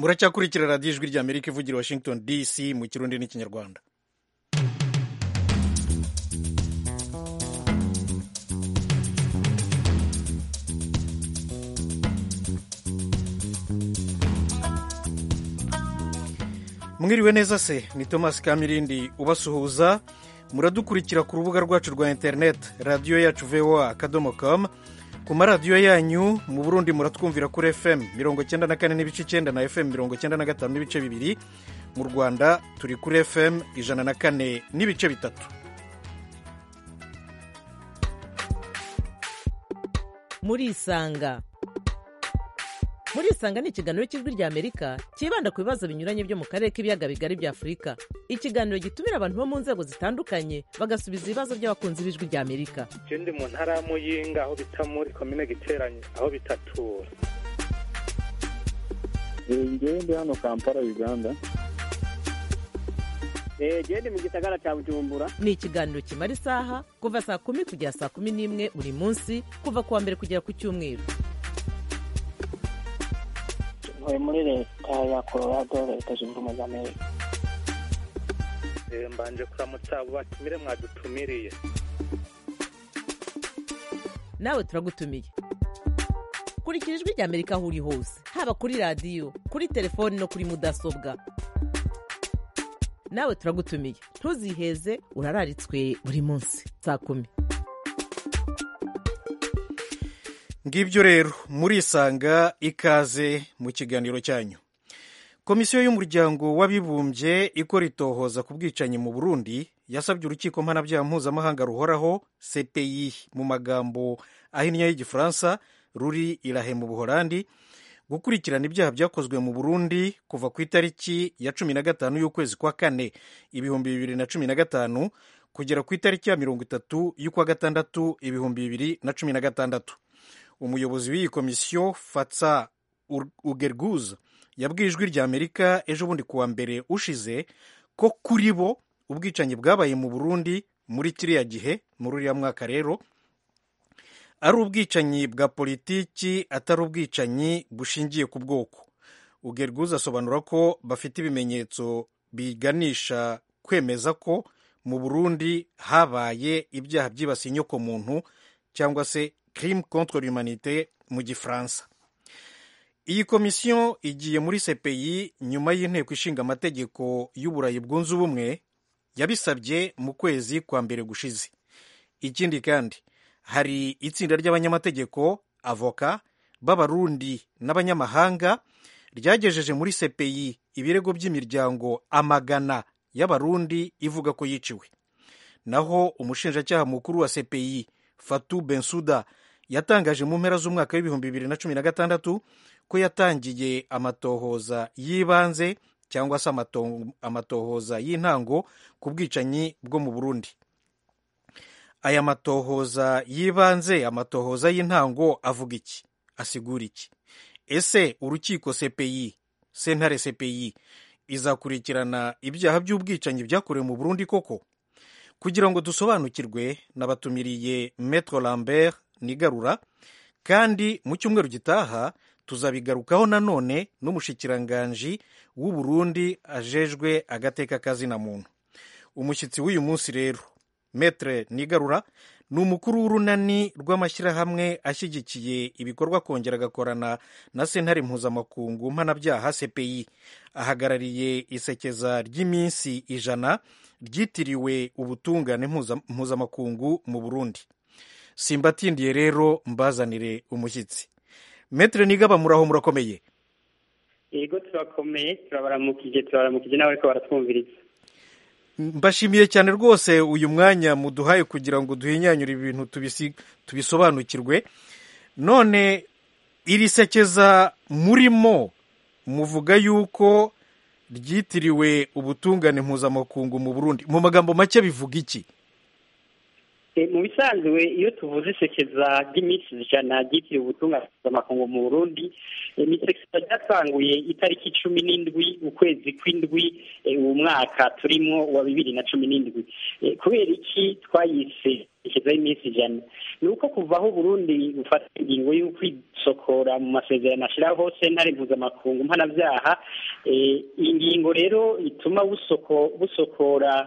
muracyakurikira radiyo ijwi rya amerika ivugira washington dc mu kirundi n'ikinyarwanda mwiriwe neza se ni thomas kamirindi ubasuhuza muradukurikira ku rubuga rwacu rwa interineti radiyo yacu voa akadomo com ku maradiyo yanyu mu burundi muratwumvira kuri fm mirongo cyenda na kane n'ibice icyenda na fm mirongo cyenda na gatanu n'ibice bibiri mu rwanda turi kuri fm ijana na kane n'ibice bitatu murisanga murisanga ni ikiganiro cy'ijwi rya amerika cyibanda ku bibazo binyuranye byo mu karere k'ibiyaga bigari bya afurika ikiganiro gitumira abantu bo mu nzego zitandukanye bagasubiza ibibazo by'abakunzi b'ijwi rya amerika je ndi mu ntara ya muyinga aho bita muri komine giteranye aho bitatura ngewe ndi hano kampala uganda genda mu gisagara cya bujumbura ni ikiganiro kimara isaha kuva saa kumi kugera saa kumi n'imwe buri munsi kuva ku wa mbere kugera ku cyumweru ntuye muri leta ya colorado leta zunze ubumwe za amerika Eh, mbanje kuramutsa abo batumire mwadutumiriye nawe turagutumiye kurikira ijwi rya amerika aho uri hose haba kuri radiyo kuri telefoni no kuri mudasobwa nawe turagutumiye ntuziheze urararitswe buri munsi saa kumi ngibyo rero murisanga ikaze mu kiganiro cyanyu komisiyo y'umuryango w'abibumbye ikora itohoza ku bwicanyi mu burundi yasabye urukiko mpanabyaha mpuzamahanga ruhoraho cpi mu magambo ahinnye y'igifaransa ruri irahe mu buhorandi gukurikirana ibyaha byakozwe mu burundi kuva ku itariki ya cumi na gatanu y'ukwezi kwa kane ibihumbi bibiri na cumi na gatanu kugera ku itariki ya mirongo itatu y'ukwa gatandatu ibihumbi bibiri na cumi na gatandatu umuyobozi w'iyi komisiyo fatsa ugerguza yabwiye ijwi rya amerika ejo bundi kuwa mbere ushize ko kuri bo ubwicanyi bwabaye mu burundi muri kiriya gihe muri uriya mwaka rero ari ubwicanyi bwa politiki atari ubwicanyi bushingiye ku bwoko ugerguza asobanura ko bafite ibimenyetso biganisha kwemeza ko mu burundi habaye ibyaha byibasiye inyokomuntu cyangwa se crime contre l'humanité mu gifaransa iyi komisiyo igiye muri cpi nyuma y'inteko ishinga amategeko y'uburayi bwunze ubumwe yabisabye mu kwezi kwa mbere gushize ikindi kandi hari itsinda ry'abanyamategeko avoka b'abarundi n'abanyamahanga ryagejeje muri cpi ibirego by'imiryango amagana y'abarundi ivuga ko yiciwe naho umushinjacyaha mukuru wa cpi fatu bensuda yatangaje mu mpera z'umwaka w'ibihumbi bibiri na cumi na gatandatu ko yatangiye amatohoza y'ibanze cyangwa se amatohoza y'intango ku bwicanyi bwo mu burundi aya matohoza y'ibanze amatohoza y'intango avuga iki asigura iki ese urukiko cpi sentare cpi izakurikirana ibyaha by'ubwicanyi byakorewe mu burundi koko kugira ngo dusobanukirwe nabatumiriye metro lambert nigarura kandi mu cyumweru gitaha tuzabigarukaho nanone n'umushikiranganji w'u Burundi ajejwe agateka kazina muntu umushyitsi w'uyu munsi rero metre nigarura ni umukuru w'urunani rw'amashyirahamwe ashyigikiye ibikorwa kongera agakorana na sentare mpuzamakungu mpanabyaha cpi ahagarariye isekeza ry'iminsi ijana ryitiriwe ubutungane mpuzamakungu mu burundi simbatindiye rero mbazanire umushyitsi metere nigaba muraho murakomeye yego turakomeye turabaramukije turabaramukije nawe ariko baratwumviriza mbashimiye cyane rwose uyu mwanya muduhaye kugira ngo duhinyanyure ibintu tubisobanukirwe none iri sekeza murimo muvuga yuko ryitiriwe ubutungane mpuzamakungu mu burundi mu magambo make bivuga iki mu bisanzwe iyo tuvuze isekeza ry'iminsi ijana ryitiriwe ubutungane mpuzamakungu mu burundi ni isekeza ryatanguye itariki cumi n'indwi ukwezi kw'indwi uwo mwaka turimo wa bibiri na cumi n'indwi kubera iki twayise isekeza y'iminsi ijana ni uko kuva aho uburundi bufata ingingo y'uko gusokora mu masezerano ashyiraho sentare mpuzamakungu mpanabyaha iyi ngingo rero ituma busokora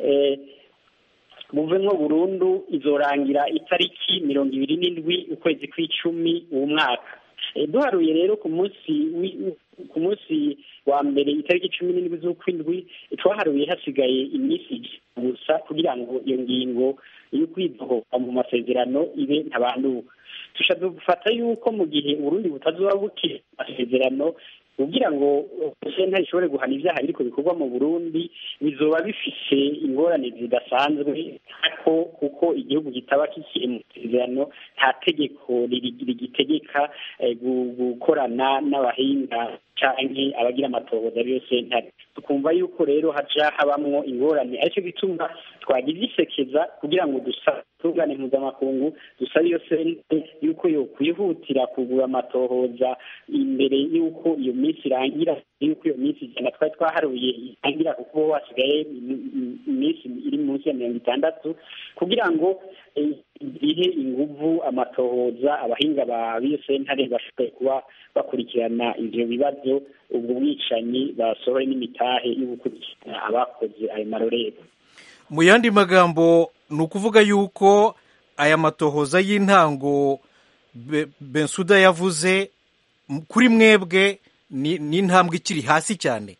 buvemo burundu izorangira itariki mirongo ibiri n'indwi ukwezi kw'icumi uwo mwaka duharuye rero ku munsi ku munsi wa mbere itariki cumi n'indwi z'ukwindwi twaharuye hasigaye iminsi gusa kugira ngo iyo ngingo yo kwidohoka mu masezerano ibe ntabanduka dufata yuko mu gihe uburundi butazuba bukiri amasezerano kugira ngo sentare ishobore guhana ibyaha biriko bikorwa mu burundi bizoba bifise ingorane zidasanzwe ariko kuko igihugu kitaba kikiri mu masezerano nta tegeko rigitegeka gukorana n'abahinga canke abagira amatohoza ariyo sentare tukumva yuko rero haja habamwo ingorane aricyo gituma twagize isekeza kugira ngo dusabe tungane mpuzamakungu dusabe iyo sentare yuko yokwihutira kugura amatohoza imbere y'uko iyo minsi irangira yuko iyo minsi ijana twari twaharuye irangira kuko hasigaye iminsi iri munsi ya mirongo itandatu kugira ngo ihe inguvu amatohoza abahinga ba b'iyo sentare bashobore kuba bakurikirana ivyo bibazo ubwo bwicanyi basohoye n'imitahe yo gukurikirana abakoze ayo marorero mu yandi magambo ni ukuvuga yuko aya matohoza y'intango bensuda yavuze kuri mwebwe ni intambwe ikiri hasi cyane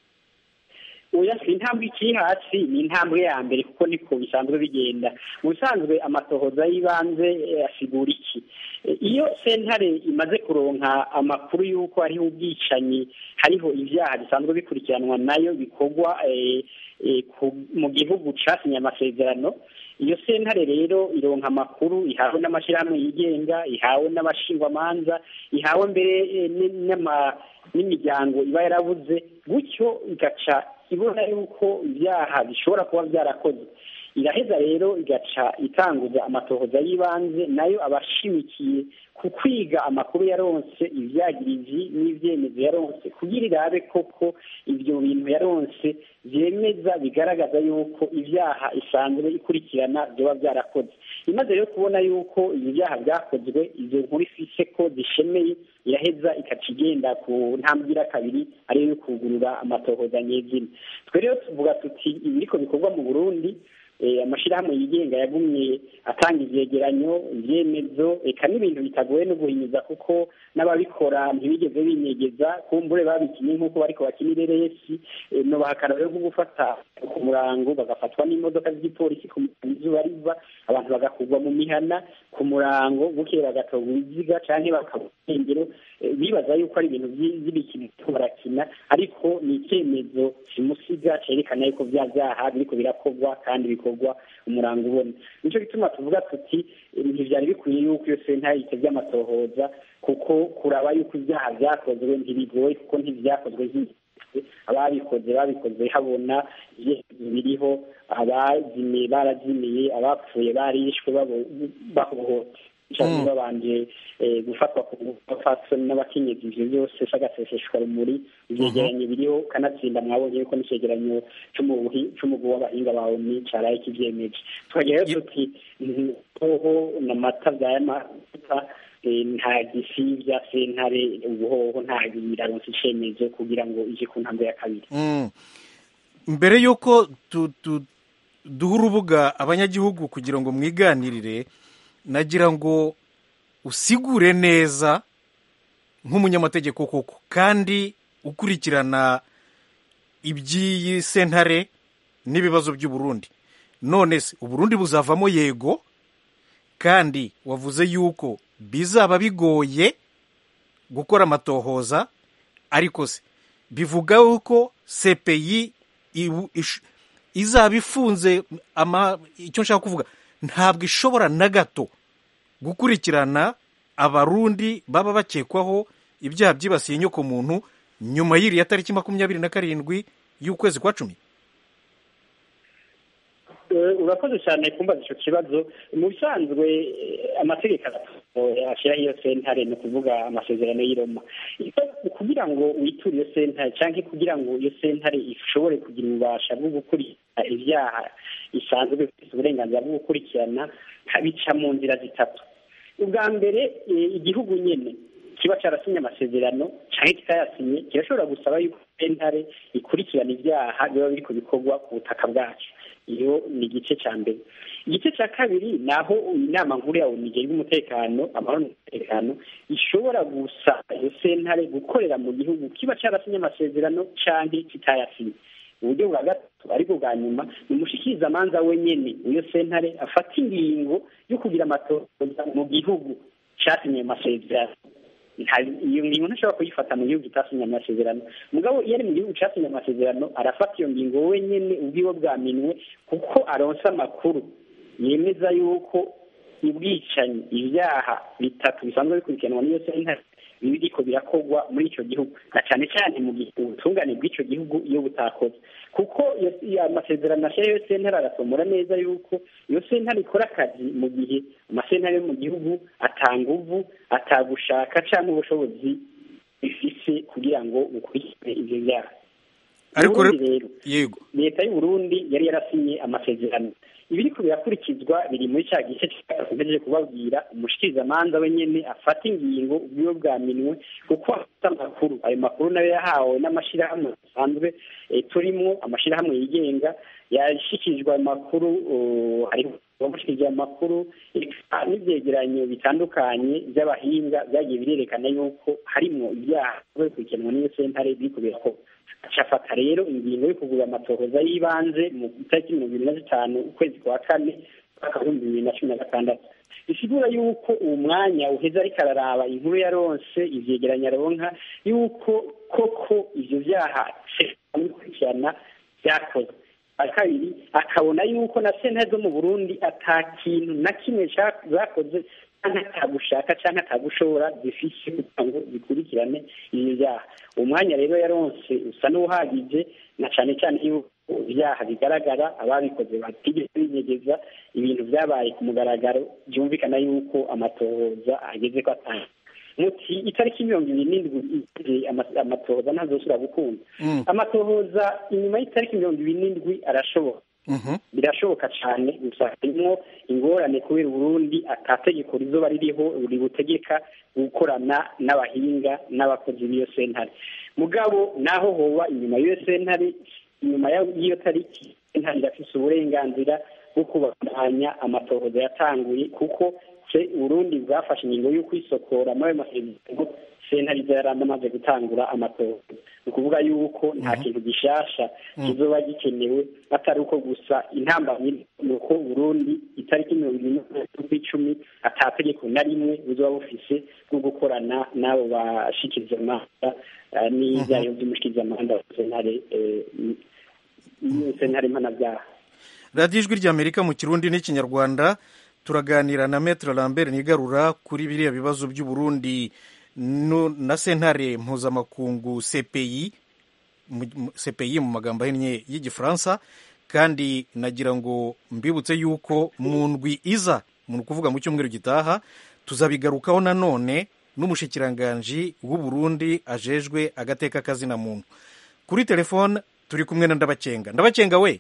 oya si intambwe ikiri hasi ni intambwe ya mbere kuko niko bisanzwe bigenda mu bisanzwe amatohoza y'ibanze asigura iki iyo sentare imaze kuronka amakuru y'uko hariho ubwicanyi hariho ibyaha bisanzwe bikurikiranwa nayo bikorwa mu gihugu casinye amasezerano iyo sentare rero ironka amakuru ihawe n'amashyirahamwe yigenga ihawe n'abashingwamanza ihawe mbere n'imiryango iba yarabuze gutyo igaca ibona yuko ibyaha bishobora kuba byarakozwe iraheza rero igaca itanguza amatohoza y'ibanze nayo abashimikiye ku kwiga amakuru yaronse ibyagiriji n'ibyemezo yaronse kugira irabe koko ibyo bintu yaronse byemeza bigaragaza yuko ibyaha isanzwe ikurikirana byaba byarakoze imaze rero kubona yuko ibi byaha byakozwe izo nkuru ifise ko zishemeye iraheza ikaca igenda ku ntambwe kabiri ariyo yo kugurura amatohoza nyezina twe rero tuvuga tuti ibiriko bikorwa mu burundi amashyirahamwe yigenga yagumye atanga ivyegeranyo ibyemezo eka n'ibintu bitagoye no guhinyuza kuko n'ababikora ntibigeze binyegeza kumbure babikinye nk'uko bariko bakina ireresi no bahakana rero nko gufata ku murango bagafatwa n'imodoka z'igipolisi ku izuba riva abantu bagakurwa mu mihana ku murango bukeye bagatorwa ibiziga canke bakabura irengero bibaza yuko ari ibintu by'ibikino barakina ariko ni icyemezo simusiga cerekana yuko bya byaha biriko birakorwa kandi bikorwa umurango ubona nico gituma tuvuga tuti ntivyari bikwiye yuko iyo sentare itevye amatohoza kuko kuraba yuko ibyaha vyakozwe ntibigoye kuko ntivyakozwe ababikoze babikoze habona ibyemezo biriho abazimiye barazimiye abapfuye barishwe bahohote cyangwa babanje gufatwa ku bapfasoni n'abakenyezi ivyo byose s'agaseseshwa rumuri ivyegeranyo biriho kanatsinda mwabonye yuko n'icegeranyo c'umugwi w'abahinga ba oni caraye kivyemeje tukagira rero tuti hoho n'amata vy'ayamata nta gisivya sentare ubuhoho nta biraronse icemezo kugira ngo ije ku ntambwe ya kabiri mbere y'uko duha urubuga abanyagihugu kugira ngo mwiganirire nagira ngo usigure neza nk'umunyamategeko koko kandi ukurikirana iby'iyi sentare n'ibibazo by'uburundi none se uburundi buzavamo yego kandi wavuze yuko bizaba bigoye gukora amatohoza ariko se bivuga yuko cpi izaba ifunze icyo nshaka kuvuga ntabwo ishobora na gato gukurikirana abarundi baba bakekwaho ibyaha byibasiye inyoko muntu nyuma y'iriya tariki makumyabiri na karindwi y'ukwezi kwa cumi urakoze cyane kumbaza icyo kibazo mu bisanzwe amategeko ashyiraho iyo sentare ni ukuvuga amasezerano y'iroma kugira ngo witure iyo sentare cyangwa kugira ngo iyo sentare ishobore kugira ububasha bwo gukurikirana ibyaha isanzwe ifite uburenganzira bwo gukurikirana bica mu nzira zitatu ubwa mbere igihugu nyine kiba cyarasinye amasezerano cyangwa kitayasinye kirashobora gusaba yuko sentare ikurikirana ibyaha biba biri ku bikorwa ku butaka bwacu iyo ni igice cya mbere igice cya kabiri ni aho inama nkuru ya onu igena umutekano amahoro n'umutekano ishobora gusaba iyo sentare gukorera mu gihugu kiba cyarasinye amasezerano cyangwa kitayasinye uburyo bwa gatatu ariko bwa nyuma ni umushikirizamanza wenyine iyo sentare afata ingingo yo kugira amatoza mu gihugu cyasinye amasezerano iyo ngingo ntashobora kuyifata mu gihugu kitasinye amasezerano mugabo iyo ari mu gihugu cyasinye amasezerano arafata iyo ngingo wenyine ubwiwe bwaminwe kuko aronsa amakuru yemeza yuko ubwicanyi ibyaha bitatu bisanzwe bikurikiranwa n'iyo sentare biriko birakorwa muri icyo gihugu na cyane cyane mu gihe ubutungane bw'icyo gihugu iyo butakoze kuko amasezerano ashyira iyo sentare aratomora neza yuko iyo sentare ikora akazi mu gihe amasentare yo mu gihugu atanguvu atagushaka cyangwa ubushobozi bifise kugira ngo bukurikire ibyo byaha ariko rero yego leta y'u Burundi yari yarasinye amasezerano ibiriko birakurikizwa biri muri cya gice cyakomeje kubabwira umushikirizamanza wenyene afata ingingo ubwiwe bwaminwe kuko afite amakuru ayo makuru nayo yahawe n'amashyirahamwe asanzwe turimo amashyirahamwe yigenga yashikirijwe ayo makuru hariho abamushikirije amakuru n'ibyegeranyo bitandukanye by'abahinga byagiye birerekana yuko harimwo ibyaha bikurikiranwa n'iyo sentare biriko birakorwa acafata rero ingingo yo kugura amatohoza y'ibanze mu itariki mirongo ibiri na zitanu ukwezi kwa kane mwaka w'ibihumbi bibiri na cumi na gatandatu bisigura yuko uwo mwanya uheze ariko araraba inkuru yaronse ivyegeranya aronka yuko koko ivyo vyaha bikurikirana vyakozwe kabiri akabona yuko na sentare zo mu burundi ata kintu na kimwe zakoze cyangwa atagushaka cyangwa atagushobora zifise kugira ngo zikurikirane ibyo byaha umwanya rero yaronse usa n'uwuhagije na cyane cyane yuko ibyaha bigaragara ababikoze batigeze binyegeza ibintu byabaye ku mugaragaro byumvikana yuko amatohoza ageze ko atanga muti itariki mirongo ibiri n'indwi amatohoza ntazosubira gukunda amatohoza inyuma y'itariki mirongo ibiri n'indwi arashoboka birashoboka cyane gusa harimo ingorane kubera uburundi atategeko rizoba ririho ributegeka gukorana n'abahinga n'abakozi b'iyo sentare mugabo naho hoba inyuma y'iyo sentare inyuma y'iyo tariki sentare irafise uburenganzira bwo kubandanya amatohoza yatanguye kuko se uburundi bwafashe ingingo yo kwisokora muri ayo masezerano sentare iza yari amaze gutangura amatohoza ni ukuvuga yuko nta kintu gishasha kizoba gikenewe atari uko gusa intambamyi ni uko burundi itariki mirongo ine z'ukwicumi atategeko na rimwe buzoba bufise bwo gukorana n'abo bashikirizamanza n'ibyayo by'umushikirizamanza wa sentare sentare mpanabyaha radiyo ijwi ry'amerika mu kirundi n'ikinyarwanda turaganira na metre lambert nigarura kuri biriya bibazo by'uburundi na sentare mpuzamakungu cpi cpi mu magambo ahinnye y'igifaransa kandi nagira ngo mbibutse yuko mu ndwi iza ni ukuvuga mu cyumweru gitaha tuzabigarukaho nanone n'umushikiranganji w'uburundi ajejwe agateka kazina muntu kuri telefone turi kumwe na ndabacenga ndabacenga we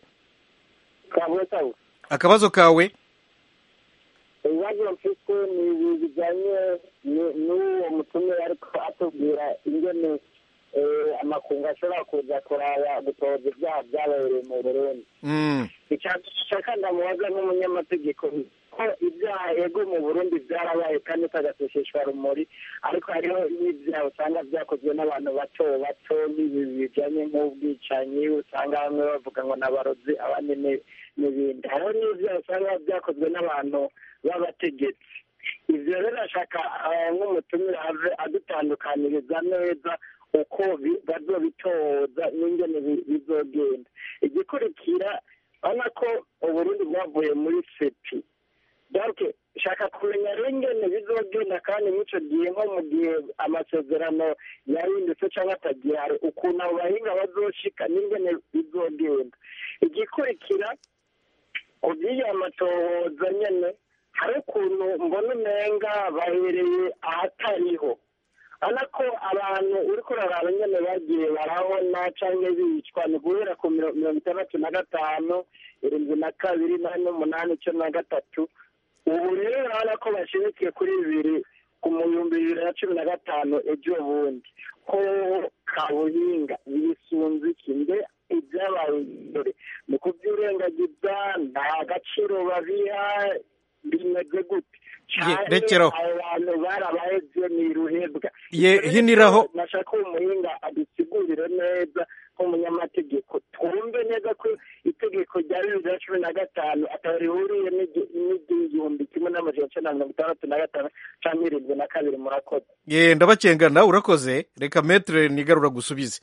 akabazo kawe ibibazo mfite ni ibi bijyanye n'uwo mutumire ariko atubwira ingene amakungu ashobora kuza kuraba gutoza ibyaha byabereye mu burundi icya ndamubaza nk'umunyamategeko ko ibyaha yego mu burundi byarabaye kandi utagasishishwa rumuri ariko hariho n'ibyaha usanga byakozwe n'abantu bato bato n'ibi bijyanye nk'ubwicanyi usanga bamwe bavuga ngo n'abarozi abandi n'ibindi hariho n'ibyaha usanga byakozwe n'abantu b'abategetsi ibyo rero ashaka nk'umutumire ave adutandukaniriza neza uko bazobitoza n'ingene bizogenda igikurikira urabona ko uburundi bwavuye muri sepi donc shaka kumenya rero ingene bizogenda kandi mw'ico gihe nko mu gihe amasezerano yahindutse cyangwa atagihari ukuntu abo bahinga bazoshika n'ingene bizogenda igikurikira ku by'iyo matohoza nyene hari ukuntu mbona umenga bahereye ahatariho urabona ko abantu uri kuraraba nyine bagiye barabona cyangwa bicwa ni guhera ku mirongo itandatu na gatanu irindwi na kabiri n'umunani icumi na gatatu ubu rero urabona ko bashimikiye kuri bibiri ku bihumbi bibiri na cumi na gatanu ejo bundi ko kabuhinga bisunze iki mbe ibyabaye imbere mu kubyurengagiza nta gaciro babiha bimeze gute rekeraho abo bantu barabaheze ni ruhebwa Ye, hiniraho. nashaka uwo muhinga adusigurire neza nk'umunyamategeko twumve neza ko itegeko rya bibiri na cumi na gatanu atari rihuriye n'igi- n'igihumbi kimwe n'amajana icyenda na mirongo itandatu na gatanu cyangwa irindwi na kabiri murakoze ye ndabakengana urakoze reka metere nigarura gusubize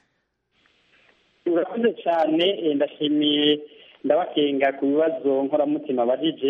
urakoze cyane eh, ndashimiye ndabakenga ku bibazo nkoramutima bagije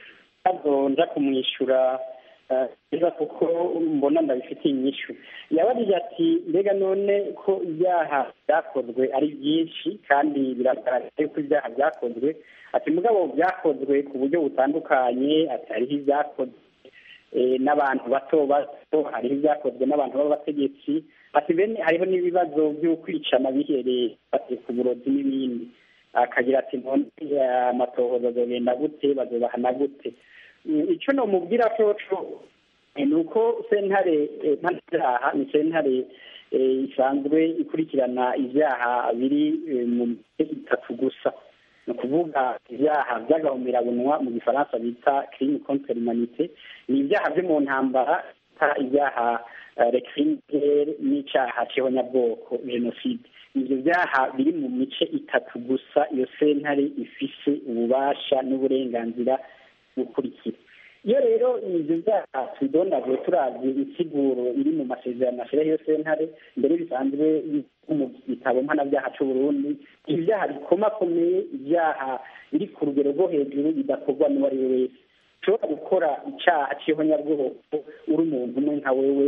ntabwo nja kumwishyura eh, neza kuko mbona ndabifitiye inyishu yabajije ati mbega none ko ibyaha byakozwe ari byinshi kandi biragaragara ko ibyaha byakozwe ati mugabo byakozwe ku buryo butandukanye ati hariho ibyakozwe eh, n'abantu bato bato hariho ibyakozwe n'abantu b'abategetsi ati bene hariho n'ibibazo by'ukwicana bihereye ati ku burozi n'ibindi akagira ati none eh, amatohoza azogenda gute bazobahana gute Mm, ico nomubwira coco eh, ni uko sentare eh, mpanabyaha ni sentare eh, isanzwe ikurikirana ibyaha biri eh, mu mice itatu gusa ni ukuvuga ibyaha by'agahomerabunwa mu gifaransa bita crime contre l'humanité ni ibyaha byo mu ntambara bita ibyaha recriminere n'icyaha cy'ihonyabwoko jenoside ibyo byaha biri mu mice itatu gusa iyo sentare ifise ububasha n'uburenganzira gukurikira iyo rero ibyo byaha tubidondaguye turazi insiguro iri mu masezerano ashyiraho iyo sentare mbere bisanzwe mu gitabo mpanabyaha cy'u Burundi ibyaha bikomakomeye ibyaha biri ku rugero rwo hejuru bidakorwa n'uwo ari we wese ushobora gukora icyaha cy'ihonyabwoko uri umuntu umwe nka wewe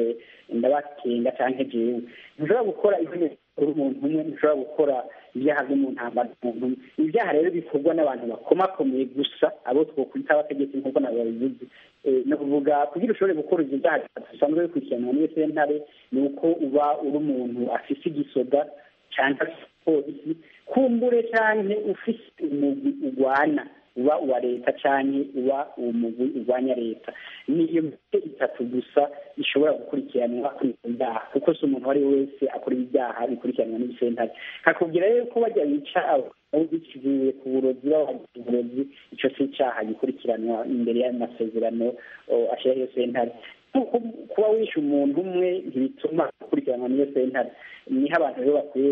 ndabakenga cyangwa jewe ntushobora gukora ihonyabwoko uri umuntu umwe ntushobora gukora ibyaha byo mu ntambara umuntu umwe ibyaha rero bikorwa n'abantu bakomakomeye gusa abo twokwita abategetsi nk'uko nabo babivuze ni ukuvuga kugira ushobore gukora ibyo byaha bisanzwe bikurikiranwa n'iyo sentare ni uko uba uri umuntu afise igisoda cyangwa polisi kumbure cyangwa ufise umugwi urwana uba uwa leta cyangwa uba uwo mugwi urwanya leta niyo mitwe itatu gusa ishobora gukurikiranwa kuri ibyo byaha kuko si umuntu uwo ari we wese akora ibyaha bikurikiranwa n'ibisentare kakubwira rero ko bajya bica biciye ku burozi babagize uburozi icyo si icyaha gikurikiranwa imbere y'ayo masezerano ashyiraho iyo sentare kuba wishe umuntu umwe ntibituma ukurikiranwa n'iyo sentare niho abantu rero bakwiye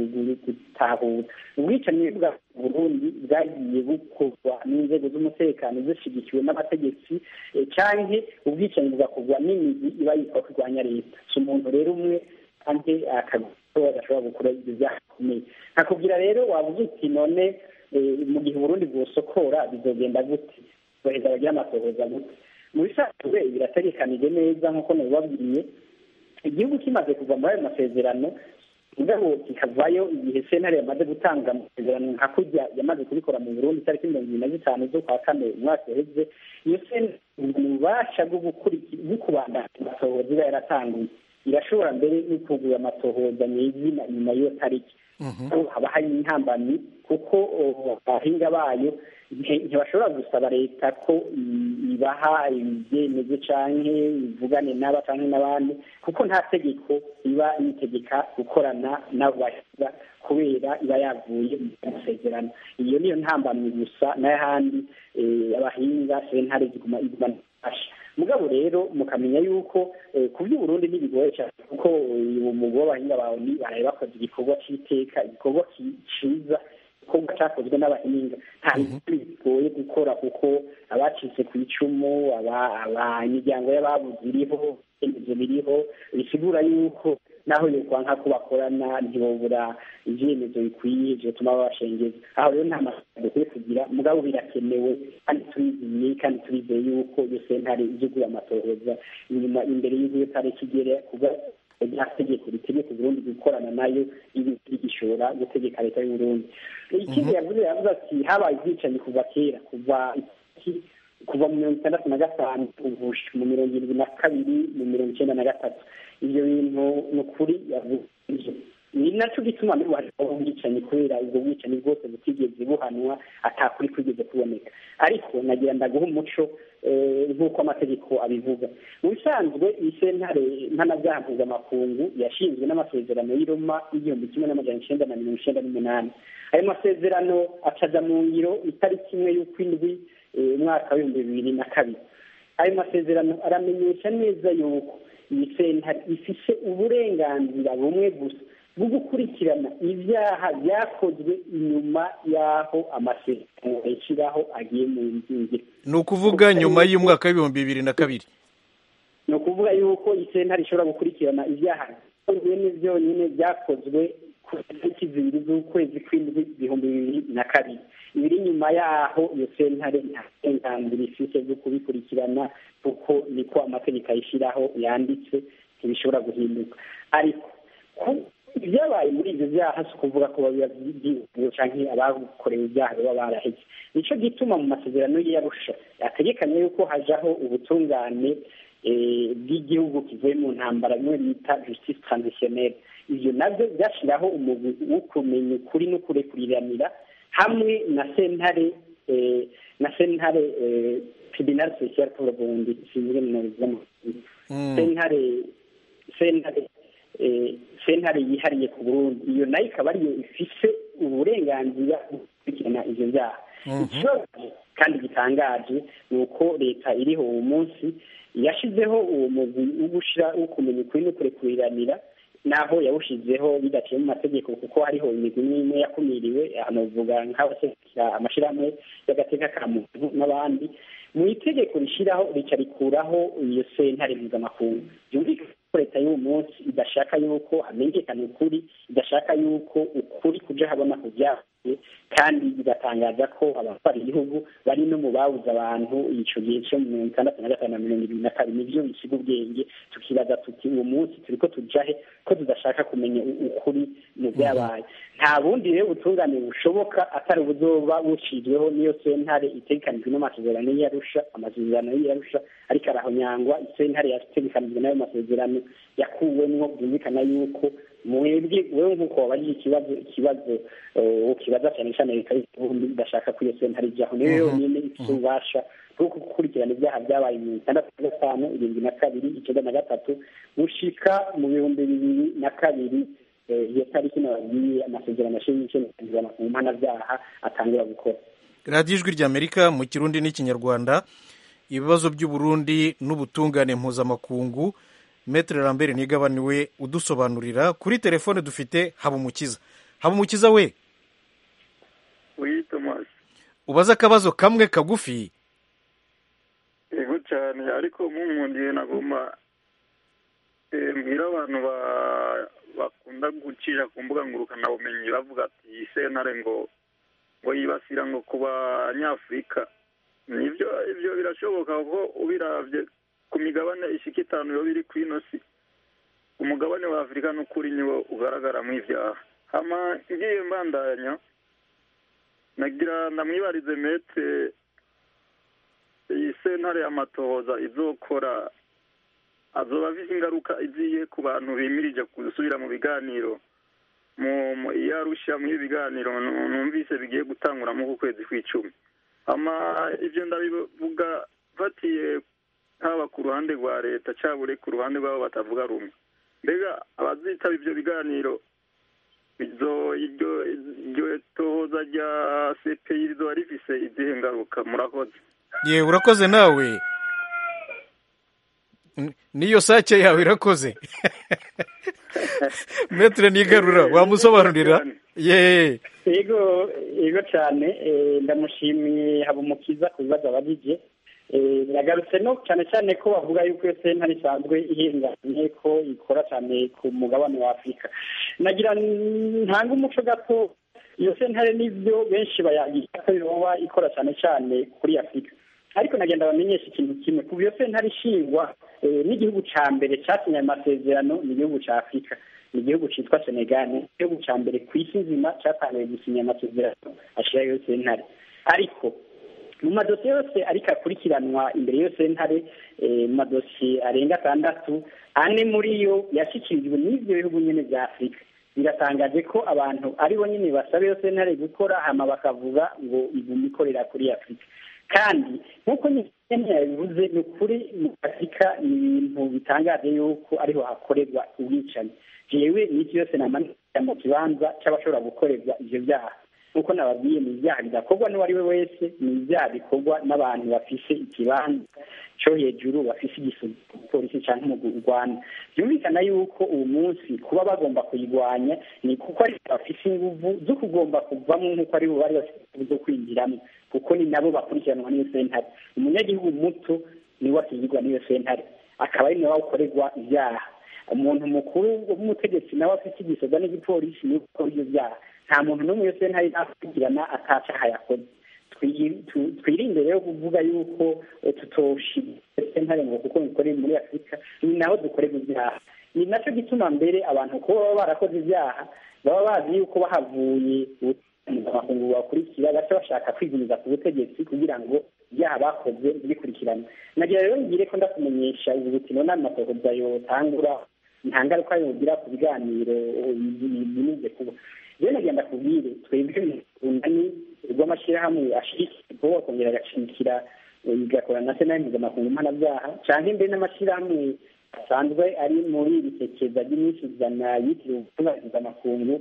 gutahura ubwicanyi bwa burundi bwagiye bukorwa n'inzego z'umutekano zishyigikiwe n'abategetsi cyangwa ubwicanyi bugakorwa n'imizi iba yitwa kurwanya leta si umuntu rero umwe kandi akagura adashobora gukora ibyo byaha bikomeye nkakubwira rero wabuze uti none mu gihe uburundi bwosokora bizogenda gute baheza bagira amatohoza gute mu bisanzwe birategekanije neza nk'uko nabibabwiye igihugu kimaze kuva muri ayo masezerano mugabo kikavayo igihe sentare yamaze gutanga amasezerano nka kurya yamaze kubikora mu burundi itariki mirongo ibiri na zitanu z'ukwa kane umwaka uheze iyo sentare ububasha bwo kubandanya amatohoza iba yaratanguye irashobora mbere no kugura amatohoza nyezina nyuma y'iyo tariki haba hari intambamyi kuko abahinga bayo ntibashobora gusaba leta ko ibaha ibyemezo cyangwa ivugane n'aba cyangwa n'abandi kuko nta tegeko iba yitegeka gukorana n'abahinga kubera iba yavuye mu masezerano iyo niyo ntambamyi gusa n'ahandi abahinga sentare ziguma iguma mugabo rero mukamenya yuko ku by'uburundi ntibigoye cyane kuko umugabo w'abahinga bawe baraye bakoze igikorwa cy'iteka igikorwa cyiza igikorwa cyakozwe n'abahinga nta bintu bigoye gukora kuko abacitse ku icumu imiryango y'ababuze iriho ibyemezo biriho bisigura yuko naho yokwanka ko bakorana ntibobura ibyemezo bikwiye bituma babashengeza aho rero nta mafaranga dukwiye kugira mugabo birakenewe kandi turizeye kandi turizeye yuko iyo sentare izugura amatohoza inyuma imbere y'iyo tariki igere kuba rya tegeko ritegeka uburundi gukorana nayo ibi gishobora gutegeka leta y'uburundi ikindi yavuze yavuze ati habaye ubwicanyi kuva kera kuva kuva mu mirongo itandatu na gatanu mu mirongo irindwi na kabiri mu mirongo icyenda na gatatu ibyo bintu ni ukuri yavuze ni nacyo gituma n'ubu hariho ubwicanyi kubera ubwo bwicanyi bwose butigeze buhanwa atakuri kwigeze kuboneka ariko nagira ndaguha umuco nk'uko amategeko abivuga mu bisanzwe iyi sentare mpanabyaha mpuzamakungu yashinzwe n'amasezerano y'i Roma y'igihumbi kimwe n'amajana icyenda na mirongo icyenda n'umunani ayo masezerano acaja mu ngiro itariki imwe y'ukwindwi umwaka w'ibihumbi bibiri na kabiri ayo masezerano aramenyesha neza yuko iyi sentare ifise uburenganzira bumwe gusa bwo gukurikirana ibyaha byakozwe inyuma y'aho amasezerano yashyiraho agiye mu nzingiro ni ukuvuga nyuma y'umwaka w'ibihumbi bibiri na kabiri ni ukuvuga yuko isentare ishobora gukurikirana ibyaha byonyine byonyine byakozwe ku itariki zibiri z'ukwezi kw'indwi ibihumbi bibiri na kabiri ibiri nyuma y'aho iyo sentare nta burenganzira ifite bwo kubikurikirana kuko niko amategeko ayishyiraho yanditse ntibishobora guhinduka ariko ibyabaye muri ibyo byaha si ukuvuga ko biba byibwe cyangwa abakorewe ibyaha baba baraheze nicyo gituma mu masezerano y'iyarusha yategekanye yuko hajaho ubutungane bw'igihugu kivuye mu ntambara bimwe bita justice transitionnelle ibyo nabyo byashyiraho umugwi wo kumenya ukuri no kurekuriranira hamwe na sentare na sentare tribunal social pour le burundi sinzwe mu z'amategeko sentare sentare sentare yihariye ku burundi iyo nayo ikaba ariyo ifise uburenganzira bwo gukurikirana ivyo byaha ikibazo kandi gitangaje ni uko leta iriho uwo munsi yashizeho uwo mugwi wo gushira wo kumenya ukuri no kurekuriranira naho yawushizeho bidaciye mu mategeko kuko hariho imigwi imwe imwe yakumiriwe hanovuga nk'abasekera amashirahamwe y'agateka ka muntu n'abandi mu itegeko rishyiraho rica rikuraho iyo sentare mpuzamakungu byumvikana ko leta y'uwo munsi idashaka yuko hamenyekana ukuri idashaka yuko ukuri kuja habona ku byavuye kandi bigatangaza ko abatwara igihugu bari no mu babuze abantu ico gihe cyo mu mirongo itandatu na gatanu na mirongo ibiri na kabiri nivyo bisiga ubwenge tukibaza tuti uwo munsi turiko tujahe ko tudashaka kumenya ukuri mu byabaye nta bundi rero butungane bushoboka atari ubuzoba bucizweho n'iyo sentare itegekanijwe n'amasezerano y'iyarusha amasezerano y'iyarusha ariko arahonyangwa isentare yategekanijwe n'ayo masezerano yakuwemwo byumvikana yuko mwebwe wewe nk'uko wabajije ikibazo ikibazo ukibaza cyane cyane leta y'uburundi idashaka ko iyo sentare ijyaho niyo yonyine ifite ububasha bwo gukurikirana ibyaha byabaye mu itandatu na gatanu irindwi na kabiri icyenda na gatatu gushika mu bihumbi bibiri na kabiri iyo tariki nababwiye amasezerano ashinzwe mu mpanabyaha atangura gukora radiyo ijwi ry'amerika mu kirundi n'ikinyarwanda ibibazo by'uburundi n'ubutungane mpuzamakungu metere lambert nigabaniwe udusobanurira kuri telefone dufite habumukiza habumukiza we oui thomas ubaze akabazo kamwe kagufi yego cyane ariko munkundiye nagomba mbwira abantu bakunda gucisha ku mbuga ngurukanabumenyi bavuga ati iyi sentare ngo ngo yibasira ngo ku banyafurika nibyo ibyo birashoboka kuko ubirabye ku migabane ishika itanu yo biri ku ino si umugabane wa afurika n'ukuri niwo ugaragaramo ibyaha hama ngiye mbandanya nagira ndamwibarize metre iyi sentare y'amatohoza izokora azoba afise ingaruka iziye ku bantu bimirije gusubira mu biganiro mu iyo arusha muri ibiganiro numvise bigiye gutangura mu kwezi kw'icumi ama ivyo ndabivuga fatiye haba ku ruhande rwa leta cyabure ku ruhande rw'abo batavuga rumwe mbega abazitaba ivyo biganiro iryo tohoza rya cpi rizoba rifise izihe ngaruka murakoze yewe urakoze nawe niyo sake yawe irakoze metere nigarura wamusobanurira ye yego yego cyane ndamushimiye habumukiza ku bibazo abajije yagarutse no cyane cyane ko bavuga yuko iyo sentare isanzwe ihinganye ko ikora cyane ku mugabane wa afurika nagira ntanga umuco gato iyo sentare n'ibyo benshi bayagira ko yoba ikora cyane cyane kuri afurika ariko nagenda bamenyesha ikintu kimwe kuva iyo sentare ishingwa n'igihugu cya mbere cyasinye ayo masezerano ni igihugu cya afurika ni igihugu cyitwa senegal ni igihugu cya mbere ku isi nzima cyatangiye gusinya amasezerano ashyiraho iyo sentare ariko mu madosiye yose ariko akurikiranwa imbere y'iyo sentare mu madosiye arenga atandatu ane muri yo yashyikirijwe n'ibyo bihugu nyine bya afurika biratangaje ko abantu ari bo nyine basaba iyo sentare gukora hama bakavuga ngo iguma ikorera kuri afurika kandi nk'uko nyine yabivuze ni ukuri mu afurika ni ibintu bitangaje yuko ariho hakorerwa ubwicanyi jewe n'iki yose namanira mu kibanza cy'abashobora gukorerwa ivyo byaha nk'uko nababwiye ni ibyaha bidakorwa n'uwo ari we wese ni ibyaha bikorwa n'abantu bafise ikibanza cyo hejuru bafise igipolisi cyangwa mu rwanda byumvikana yuko uwo munsi kuba bagomba kuyirwanya ni kuko ari bafise inguvu zo kugomba kuvamo nk'uko ari bo bari bafite inguvu zo kwinjiramo kuko ni nabo bakurikiranwa n'iyo sentare umunyagihugu muto niwe akigirwa n'iyo sentare akaba ari nawe ukorerwa ibyaha umuntu mukuru w'umutegetsi nawe afite igisoza n'igipolisi niwe ukora ibyo byaha nta muntu n'umwe iyo sentare nakurikirana atacaha yakoze twirinde rero kuvuga yuko tutoshira sentare ngo kuko bikorera muri afurika ni naho dukorera ibyaha ni nacyo gituma mbere abantu kuba baba barakoze ibyaha baba bazi yuko bahavuye amakungu bakurikira baca bashaka kwigumiza ku butegetsi kugira ngo ibyaha bakoze bikurikirane nagira rero ngire ko ndakumenyesha ubu bukino n'amatohoza yotangura nta ngaruka yogira ku biganiro binize kuba rero nagenda kubwire twebwe urunani rw'amashyirahamwe ashyigikiye akongera agashigikira igakora na sena mpuzamakungu mpanabyaha cyangwa imbere n'amashyirahamwe asanzwe ari muri iri sekeza ry'iminsi ijana yitiriwe ubutunganyiriza amakungu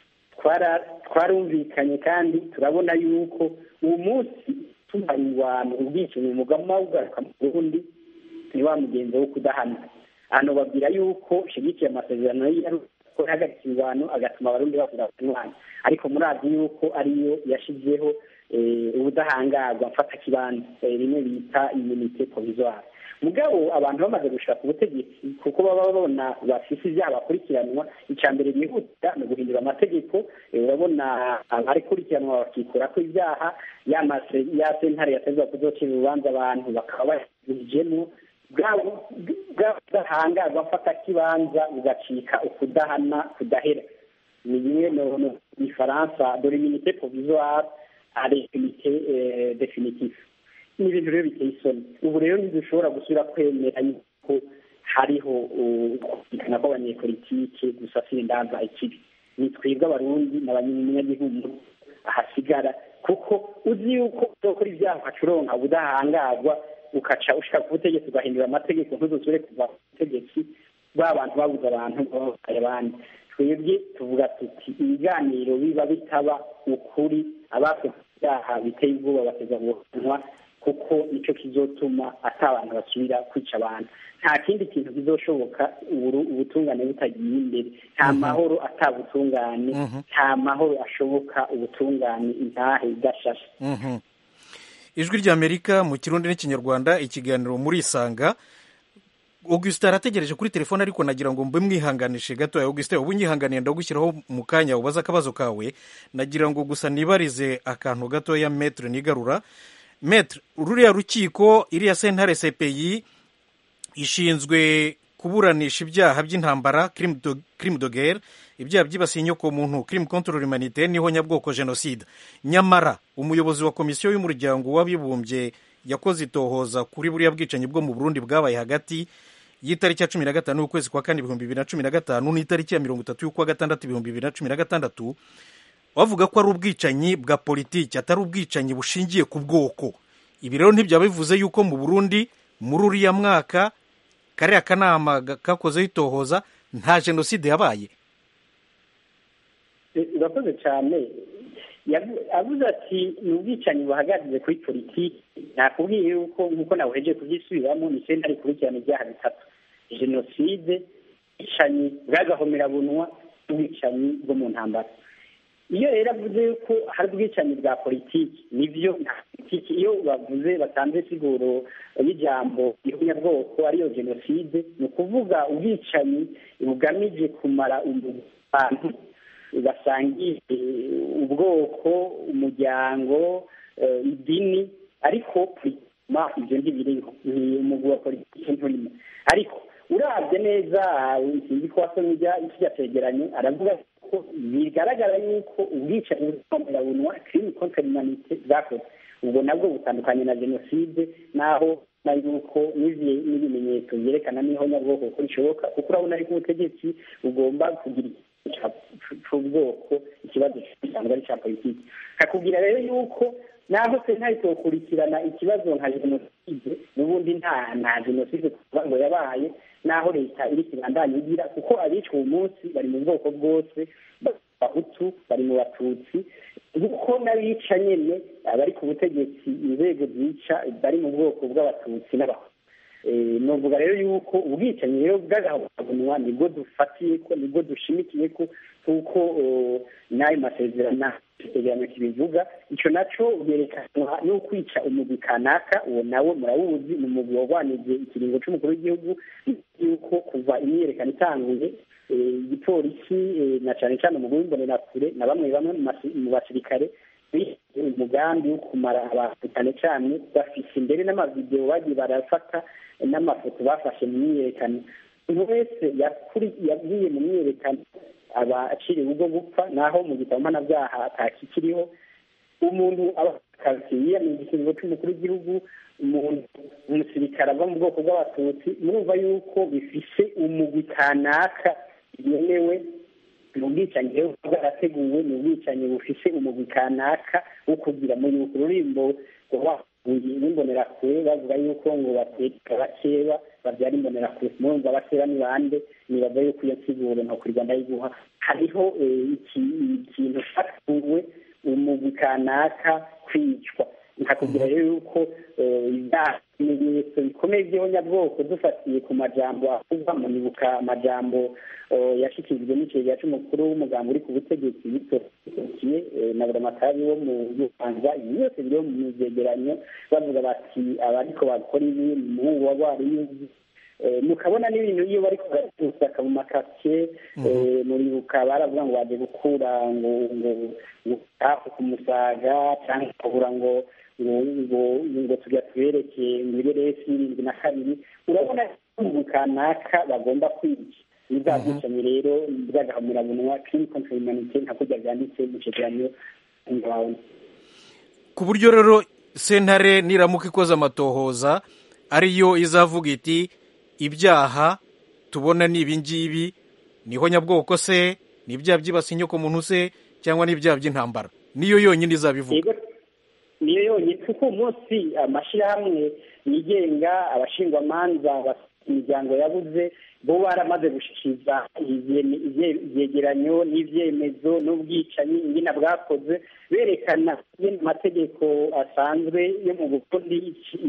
twarumvikanye kandi turabona yuko uwo munsi tunganya ubwicanyi umugama ugaruka mu burundi ni wa mugenzi wo kudahana hano babwira yuko ushyigikiye amasezerano ko yahagaritse ingwano agatuma abarundi bavuga umwana ariko murazi yuko ariyo yashyizeho ubudahangarwa mfata kibanza rimwe bita imunite provisoire mugabo abantu bamaze gushaka ubutegetsi kuko baba babona bafise ibyaha bakurikiranwa icya mbere bihuta ni uguhindura amategeko urabona abakurikiranwa bakikura ko ibyaha ya sentare yatezwa kuzocira urubanza abantu bakaba bayijemo bwabo budahangarwa mfata kibanza bugacika ukudahana kudahera ni bimwe mu gifaransa dore iminite provisoire ari iminite definitive ni ibintu rero biteye isoni ubu rero ntidushobora gusubira kwemera yuko hariho kumvikana kw'abanyepolitike gusasira indanza ikibi ni twebwe abarundi n'abanyagihugu ahasigara kuko uzi yuko uzokora ibyaha ukacuronka ubudahangarwa ukaca ushaka ku butegetsi ugahindura amategeko ntuzusubire kuva ku butegetsi ba bantu babuze abantu babaye abandi twebwe tuvuga tuti ibiganiro biba bitaba ukuri abakoze ibyaha biteye ubwoba bateza guhanwa kuko nicyo kizotuma ata abantu basubira kwica abantu nta kindi kintu kizoshoboka ubutungane butagiye imbere nta mahoro atabutungane nta mahoro ashoboka ubutungane intahe idashashe ijwi ry'amerika mu kirundi n'ikinyarwanda ikiganiro muri isanga augustin arategereje kuri telefone ariko nagira ngo mbe mwihanganishe gato augustin ubu nyihanganiye ndagushyiraho mu kanya ubaze akabazo kawe nagira ngo gusa nibarize akantu gatoya metre nigarura metre ruriya rukiko iriya sentare cpi ishinzwe kuburanisha ibyaha by'intambara crime de guerre ibyaha byibasiye inyokomuntu crime contre l'humanité niho nyabwoko jenoside nyamara umuyobozi wa komisiyo y'umuryango w'abibumbye yakoze itohoza kuri buriya bwicanyi bwo mu burundi bwabaye hagati y'itariki ya cumi na gatanu y'ukwezi kwa kane ibihumbi bibiri na cumi na gatanu n'itariki ya mirongo itatu y'ukwa gatandatu ibihumbi bibiri na cumi na gatandatu bavuga ko ari ubwicanyi bwa politiki atari ubwicanyi bushingiye ku bwoko ibi rero ntibyaba bivuze yuko mu burundi muri uriya mwaka kariya kanama kakozeho itohoza nta jenoside yabaye urakoze cyane avuze ati ni ubwicanyi buhagaze kuri politiki nakubwiye yuko nk'uko nawe uhejeje kubyisubiramo ni senta rikurikirana ibyaha bitatu jenoside ubwicanyi bw'agahomerabunwa n'ubwicanyi bwo mu ntambara iyo rero avuze yuko hari ubwicanyi bwa politiki nibyo nta politiki iyo bavuze batanze siguro y'ijambo ihonyabwoko ariyo jenoside ni ukuvuga ubwicanyi bugamije kumara abantu basangiye ubwoko umuryango idini ariko ma ibyo ntibiriho ni umugwi wa politiki nturimo ariko urabye neza sinzi ko wasomye ikijya cegeranyo aravuga ko bigaragara yuko ubwicanyi bukomerabunywa crime contre l'humanité bwakoze ubwo nabwo butandukanye na jenoside naho na yuko n'ibimenyetso byerekana n'ihonyabwoko ko rishoboka kuko urabona ariko ubutegetsi bugomba kugira c'ubwoko ikibazo gisanzwe ari ca politiki kakubwira rero yuko naho sentare itokurikirana ikibazo nka jenoside n'ubundi nta nta jenoside kuvuga ngo yabaye naho leta iri kibandanya igira kuko abicwa uwo munsi bari mu bwoko bwose bahutu bari mu batutsi kuko n'abica nyene abari ku butegetsi inzego zica bari mu bwoko bw'abatutsi n'abahutu novuga rero yuko ubwicanyi rero bw'agahabanwa nibwo dufatiye ko nibwo dushimikiye ko kuko n'ayo masezerano ikigereranyo kibivuga icyo naco byerekanwa no kwica umugwi kanaka uwo nawe murawuzi ni umugwi warwanije ikiringo c'umukuru w'igihugu yuko kuva imyiyerekano itanguye igipolisi na cane cane umugwi w'imbonerakure na bamwe bamwe mu basirikare umugambi wo kumara abantu cyane cyane bafise imbere n'amavidewo bagiye barafata n'amafoto bafashe mu myiyerekano umuntu wese yagiye mu myiyerekano aba aciriwe ubwo gupfa naho mu gitabo mpanabyaha atakikiriho umuntu aba akazi yiyamije ikiringo cy'umukuru w'igihugu umuntu umusirikare ava mu bwoko bw'abatutsi murumva yuko bifise umugwi kanaka yemewe ni ubwicanyi rero bwarateguwe ni ubwicanyi bufise umugwi kanaka wo kugira mu yuko ururimbo n'imbonerakure bavuga yuko ngo bateka bakeba babyara imbonerakure murumva bakeba ni bande nibaza yuko iyo nsiguro ntakurirwa ndayiguha hariho ikintu cyateguwe umugwi kanaka kwicwa nkakubwira rero yuko ibimenyetso bikomeye by'abanyabwoko dufatiye ku majambo avugwa mu nibuka amajambo yashikirijwe n'ikigega cy'umukuru w'umugambi uri ku butegetsi bitorokiye na buramatari wo mu rwanda ibi byose biri mu byegeranyo bavuga bati abariko bakora ibi umuhungu wa rwariyuzi mukabona n'ibintu iyo bari gusaka mu makaritsiye muribuka baravuga ngo baje gukura ngo ngo hafi ku musaga cyangwa bakabura ngo ngo ngo tujya tubereke ngo ibiresi irindwi na kabiri urabona mu kanaka bagomba kwica ni bwa bwicanyi rero bw'agahamurabunwa kiri kontra humanite nka kurya byanditse mu cegeranyo ngaho ku buryo rero sentare niramuka ikoze amatohoza ariyo izavuga iti ibyaha tubona ni ibi ngibi niho nyabwoko se ni ibyaha byibasiye inyoko muntu se cyangwa ni ibyaha by'intambara niyo yonyine izabivuga niyo yonyine kuko umunsi amashyirahamwe yigenga abashingwamanza imiryango yabuze bo baramaze gushyikiriza ibyegeranyo n'ibyemezo n'ubwicanyi ingina bwakoze berekana amategeko asanzwe yo mu burundi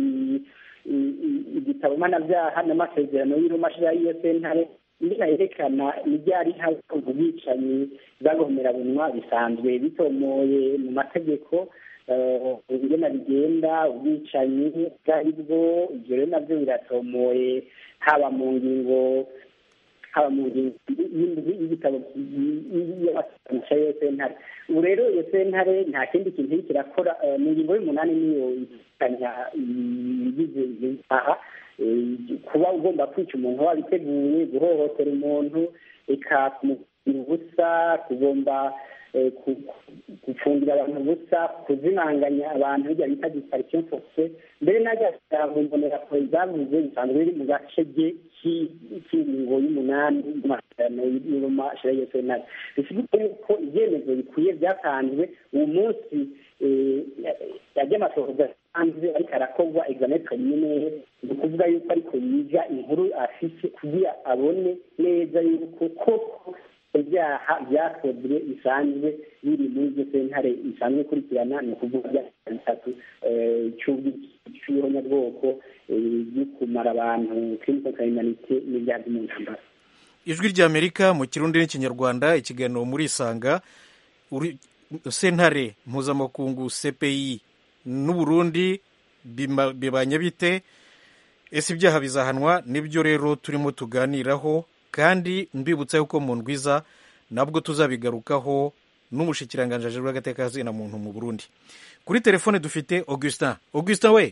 igitabo mpanabyaha n'amasezerano y'urumashyira y'iyo sentare ingina yerekana ibyari hari ubwicanyi bw'agahomerabunwa bisanzwe bitomoye mu mategeko ingena bigenda ubwicanyi ubwo ari bwo ibyo rero nabyo biratomoye haba mu ngingo haba mu ngingo y'igitabo y'amasezerano y'iyo sentare ubu rero iyo sentare nta kindi kintu iri kirakora mu ngingo y'umunani niyo itanya ibigize ibyaha kuba ugomba kwica umuntu wabiteguye guhohotera umuntu ikakumubwira ubusa kugomba gufungira abantu ubusa kuzimanganya abantu hirya bita disparition force mbere najya mu mbonerakure zavuze bisanzwe biri mu gace k'ingingo y'umunani y'amasezerano y'urumashyira y'iyo sentare bisigura yuko ibyemezo bikwiye byatanzwe uwo munsi yajya amasohoza hanze ariko arakorwa examen preliminaire ni ukuvuga yuko ariko yiga inkuru afise kugira abone neza yuko koko ibyaha byakozwe bisanzwe biri muri iryo sentare isanzwe ikurikirana ni ukuvuga ibyaha bitatu cy'ihonyabwoko byo kumara abantu criminal criminalite n'ibyaha byo mu ntambara ijwi ry'amerika mu kirundi n'ikinyarwanda ikiganiro muri isanga sentare mpuzamakungu cpi n'uburundi bibanye bite ese ibyaha bizahanwa nibyo rero turimo tuganiraho kandi mbibutsa yuko mu ndwiza nabwo tuzabigarukaho n'umushikiranganji w'agateka na muntu mu burundi kuri telefone dufite augustin augustin we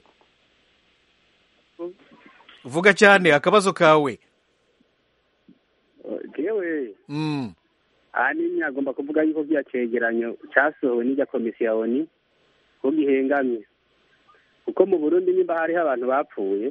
vuga cyane akabazo kawe yewe ahanini agomba kuvuga yuko bya cyegeranyo cyasohowe n'ijya komisiyo ya oni ko gihengamye kuko mu burundi nimba hariho abantu bapfuye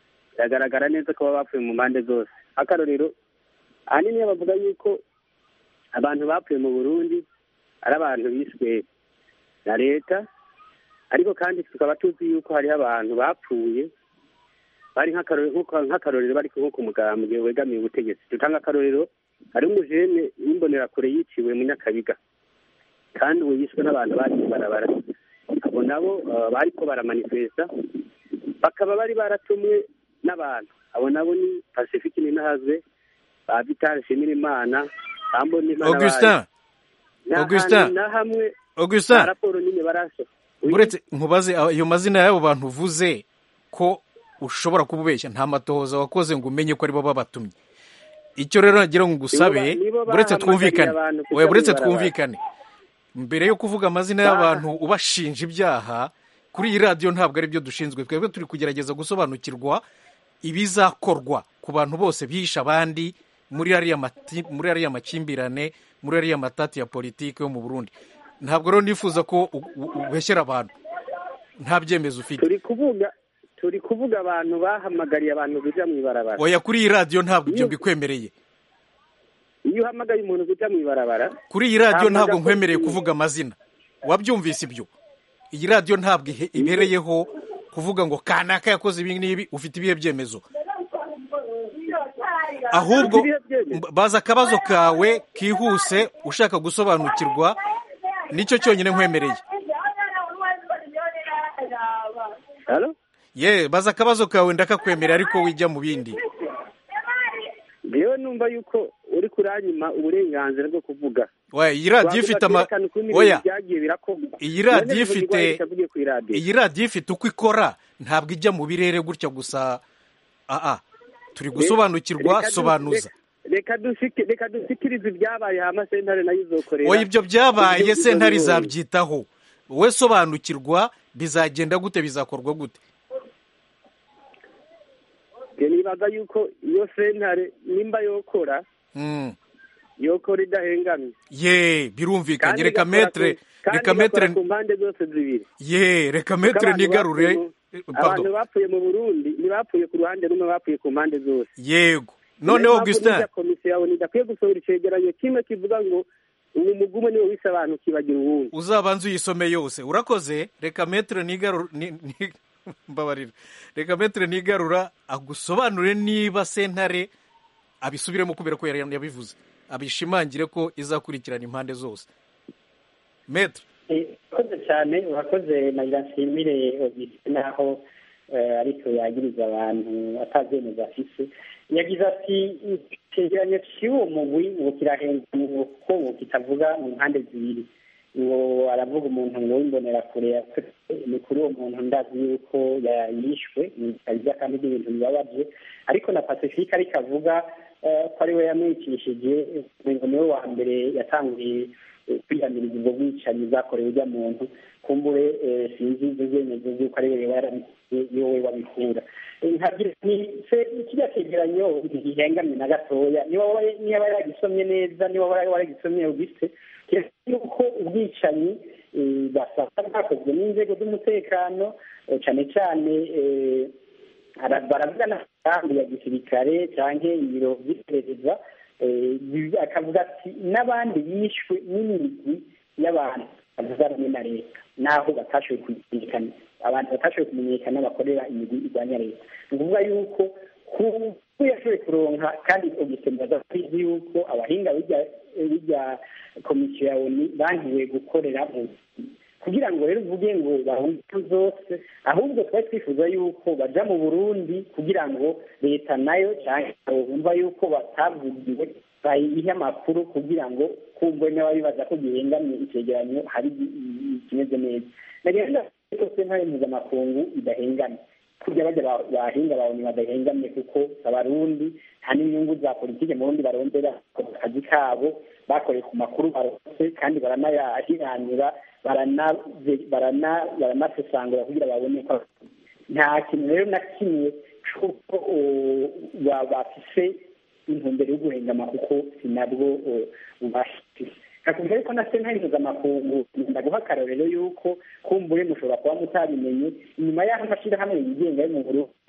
biragaragara neza ko baba bapfuye mu mpande zose akarorero ahanini bavuga yuko abantu bapfuye mu burundi ari abantu biswe na leta ariko kandi tukaba tuzi yuko hariho abantu bapfuye bari nk'akarorero nk'uko- nk'akarorero bari nko ku mugambwe wegamiye ubutegetsi dutanga akarorero hari umujene w'imbonerakure yiciwe mu nyakabiga kandi ubu yishwe n'abantu bari mu barabara abo nabo uh, bariko baramanifesta bakaba bari baratumwe n'abantu abo nabo ni pacifique ninahazwe ba vital shimirimana bambonimana augustin Augustin. na hamwe augustin na raporo nyine barasha uretse nkubaze ayo mazina y'abo bantu uvuze ko ushobora kuba ubeshya nta matohoza wakoze ngo umenye ko aribo babatumye icyo rero nagira ngo ngusabe Nibo ba- nibo buretse bahamagariye twumvikane abantu kujya oya buretse mw'ibarabara. twumvikane mbere yo kuvuga amazina y'abantu ubashinja ibyaha kuri iyi radiyo ntabwo ari byo dushinzwe twebwe turi kugerageza gusobanukirwa ibizakorwa ku bantu bose bihishe abandi muri ariya mati- muri ariya makimbirane muri ariya matati ya politiki yo mu burundi ntabwo rero nifuza ko u- u- ubeshyera abantu nta byemezo ufite turi kuvuga turi kuvuga abantu bahamagariye abantu kuja mu ibarabara oya kuri iyi radiyo ntabwo ibyo Iyo- mbikwemereye iyo uhamagaye umuntu kuja mu ibarabara kuri iyi radiyo Ntabwo ntabwo njya nkwemereye kubyina. kuvuga amazina wabyumvise ibyo iyi radiyo ntabwo ihe- ibereyeho kuvuga ngo kanaka yakoze ibi n'ibi ufite ibihe byemezo ahubwo Ibihe byemezo. mb- baza akabazo kawe kihuse ushaka gusobanukirwa nicyo cyonyine nkwemereye Halo? ye baza akabazo kawe ndakakwemerera ariko wijya mu bindi Jewe numva yuko uri kuranyima uburenganzira bwo kuvuga oya iyi radiyo ifite ama Wavuga ukuntu ibintu oya byagiye birakorwa iyi radiyo None bivuga ifite igwari itavugiye kuri radiyo. iyi radiyo ifite uko ikora ntabwo ijya mu birere gutya gusa aa turi gusobanukirwa Reka du- sobanuza reka- reka dusiki- reka dusikirize ibyabaye hama sentare nayo izokorera oya ibyo byabaye Ibyo- sentare ibyo- izabyitaho wowe sobanukirwa bizagenda gute bizakorwa gute Njye nibaza yuko iyo sentare nimba yokora Mm. yokora idahengamye ye birumvikanye Kandi reka igakora metere ku- kandi reka igakora metere ku mpande zose zibiri ye reka Kuko metere abantu nigarure bapfuye mu- Eh, abantu pardon bapfuye mu burundi ntibapfuye ku ruhande rumwe bapfuye ku mpande zose yego Niyo noneho mpamvu augustin n'irya komisiyo yawe idakwiye gusohora icegeranyo kimwe kivuga ngo ubu mugume niwe wise abantu ukibagira uwundi uzabanze uyisome yose urakoze reka metere nigarura ni- ni- mbabarira reka metere nigarura agusobanurire niba sentare abisubiremo kubera ko yari yabivuze abishimangire ko izakurikirana impande zose metere urakoze cyane urakoze nagira nshimire Augustin naho eh, ariko yagiriza abantu atabyemeza afise yagize ati icyegeranyo cy'uwo mugwi ngo kirahengamye kuko ngo kitavuga mu mpande zibiri ngo aravuga umuntu ngo w'imbonerakure yakoze ni kuri uwo muntu ndazi yuko ya- yishwe bikabya kandi n'ibintu bibabaje ariko na pacifique ariko avuga eh, ko ari we yamwicishije ngo niwe wa mbere yatangiye eh, kwiyamiriza ubwo bwicanyi bwakorewe ujya muntu kumbure eh, sinzi ibyo byemezo by'uko ari we yarabikoze iyo we wabikura Eh, nkagira ni se kirya cyegeranyo ntigihengamye na gatoya niba waba- niba yaragisomye neza niba waba waragisomye ubise yuko ubwicanyi eh, basanga bwakozwe n'inzego z'umutekano eh, cyane cyane eh, ara- baravuga n'amagambo ya gisirikare cyangwa ibiro by'iperereza eh, bi- akavuga ati n'abandi bishwe n'imigwi y'abantu bavuga rumwe na leta naho batashoboye kumenyekana abantu batashoboye kumenyekana bakorera imigwi irwanya leta ni ukuvuga yuko ku ko yashoboye kuronka kandi ugisembaza kwizi yuko abahinga bijya bijya komisiyo ya oni bankiwe gukorera mu kugira ngo rero uvuge ngo bahunge zose ahubwo twari twifuza yuko baja mu burundi kugira ngo leta nayo cyangwa bumva yuko batavugiwe bayihe amakuru kugira ngo kumve n'ababibaza ko gihengamye icyegeranyo hari ikimeze neza nagenda rwose ntayo mpuzamakungu idahengamye kurya bajya bahinga babonye badahengamye kuko abarundi nta n'inyungu za politiki mu rundi barondera akazi kabo bakoreye ku makuru barose kandi baranayahiranira baranasesangura kugira babone ko nta kintu rero na kimwe cy'uko bafise intumbero yo guhengama kuko sinabwo bubashije kakubwira ariko na sentare mpuzamakungu ngenda guha akarorero y'uko kumbure mushobora kuba mutabimenye inyuma y'aho amashyirahamwe yigenga yo mu burundi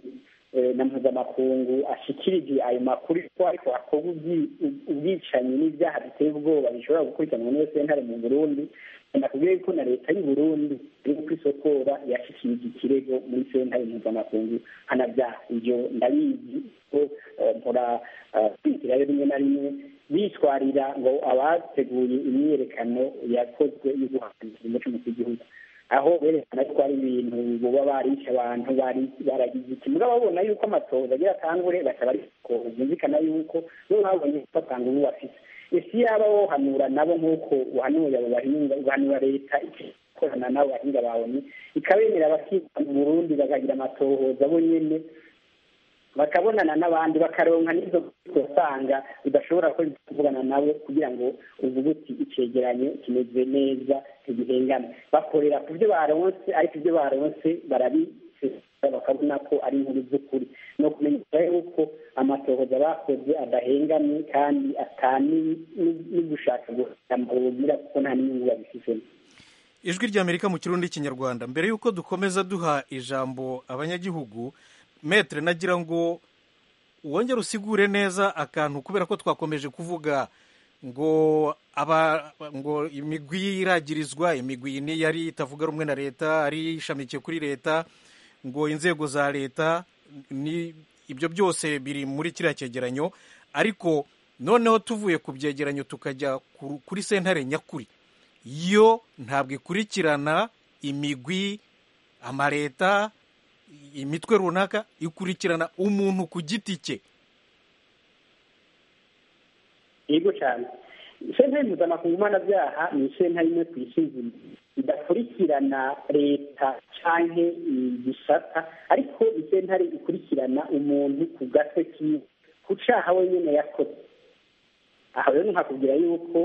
na mpuzamakungu ashikirije ayo makuru ko ariko hakorwa ubwicanyi n'ibyaha biteye ubwoba bishobora gukurikiranwa n'iyo sentare mu burundi nakubwiye yuko na leta y'u burundi iri kwisokora yashikirije ikirego muri sentare mpuzamakungu hanabyaha ibyo ndabizi ko mpora kwitirayo rimwe na rimwe bitwarira ngo abateguye imyiyerekano yakozwe yo guhagarika umuco mu gihugu aho berekana ko ari ibintu boba barishe abantu baragize iki mugabo babona yuko amatoza agira atangure baca bariko byumvikana yuko bo babonye ko atanga ubu bafite isi yaba wohanura nabo nk'uko uhanuye abo bahinga ugahanura leta ikorana n'abo bahinga babonye ikabemera bakiga mu burundi bakagira amatohoza bo nyene bakabonana n'abandi bakaronka n'izo usanga udashobora kuvugana nabo kugira ngo uvuge uti icegeranyo kimeze neza ntigihengane bakorera ku byo baronse ariko ibyo baronse barabisesa bakabona ko ari inkuru z'ukuri ni ukumenyesha yuko amatohoza bakoze adahengamye kandi atani n'ugushaka gusambugira kuko nta n'inyungu babifitemo ijwi ry'amerika mu kirundi n'ikinyarwanda mbere y'uko dukomeza duha ijambo abanyagihugu metere nagira ngo wongere usigure neza akantu kubera ko twakomeje kuvuga ngo aba ngo imigwi iragirizwa imigwi ni yari itavuga rumwe na leta ari ishamikiye kuri leta ngo inzego za leta ni ibyo byose biri muri kiriya cyegeranyo ariko noneho tuvuye ku byegeranyo tukajya kuri sentare nyakuri yo ntabwo ikurikirana imigwi amaleta imitwe runaka ikurikirana umuntu ku giti cye yego cyane sentare mpuzamakungu mpanabyaha ni sentare imwe ku isi nzima idakurikirana leta cyangwa igisata ariko ni sentare ikurikirana umuntu ku gatwe kiwe ku cyaha wenyine yakoze aha rero nkakubwira yuko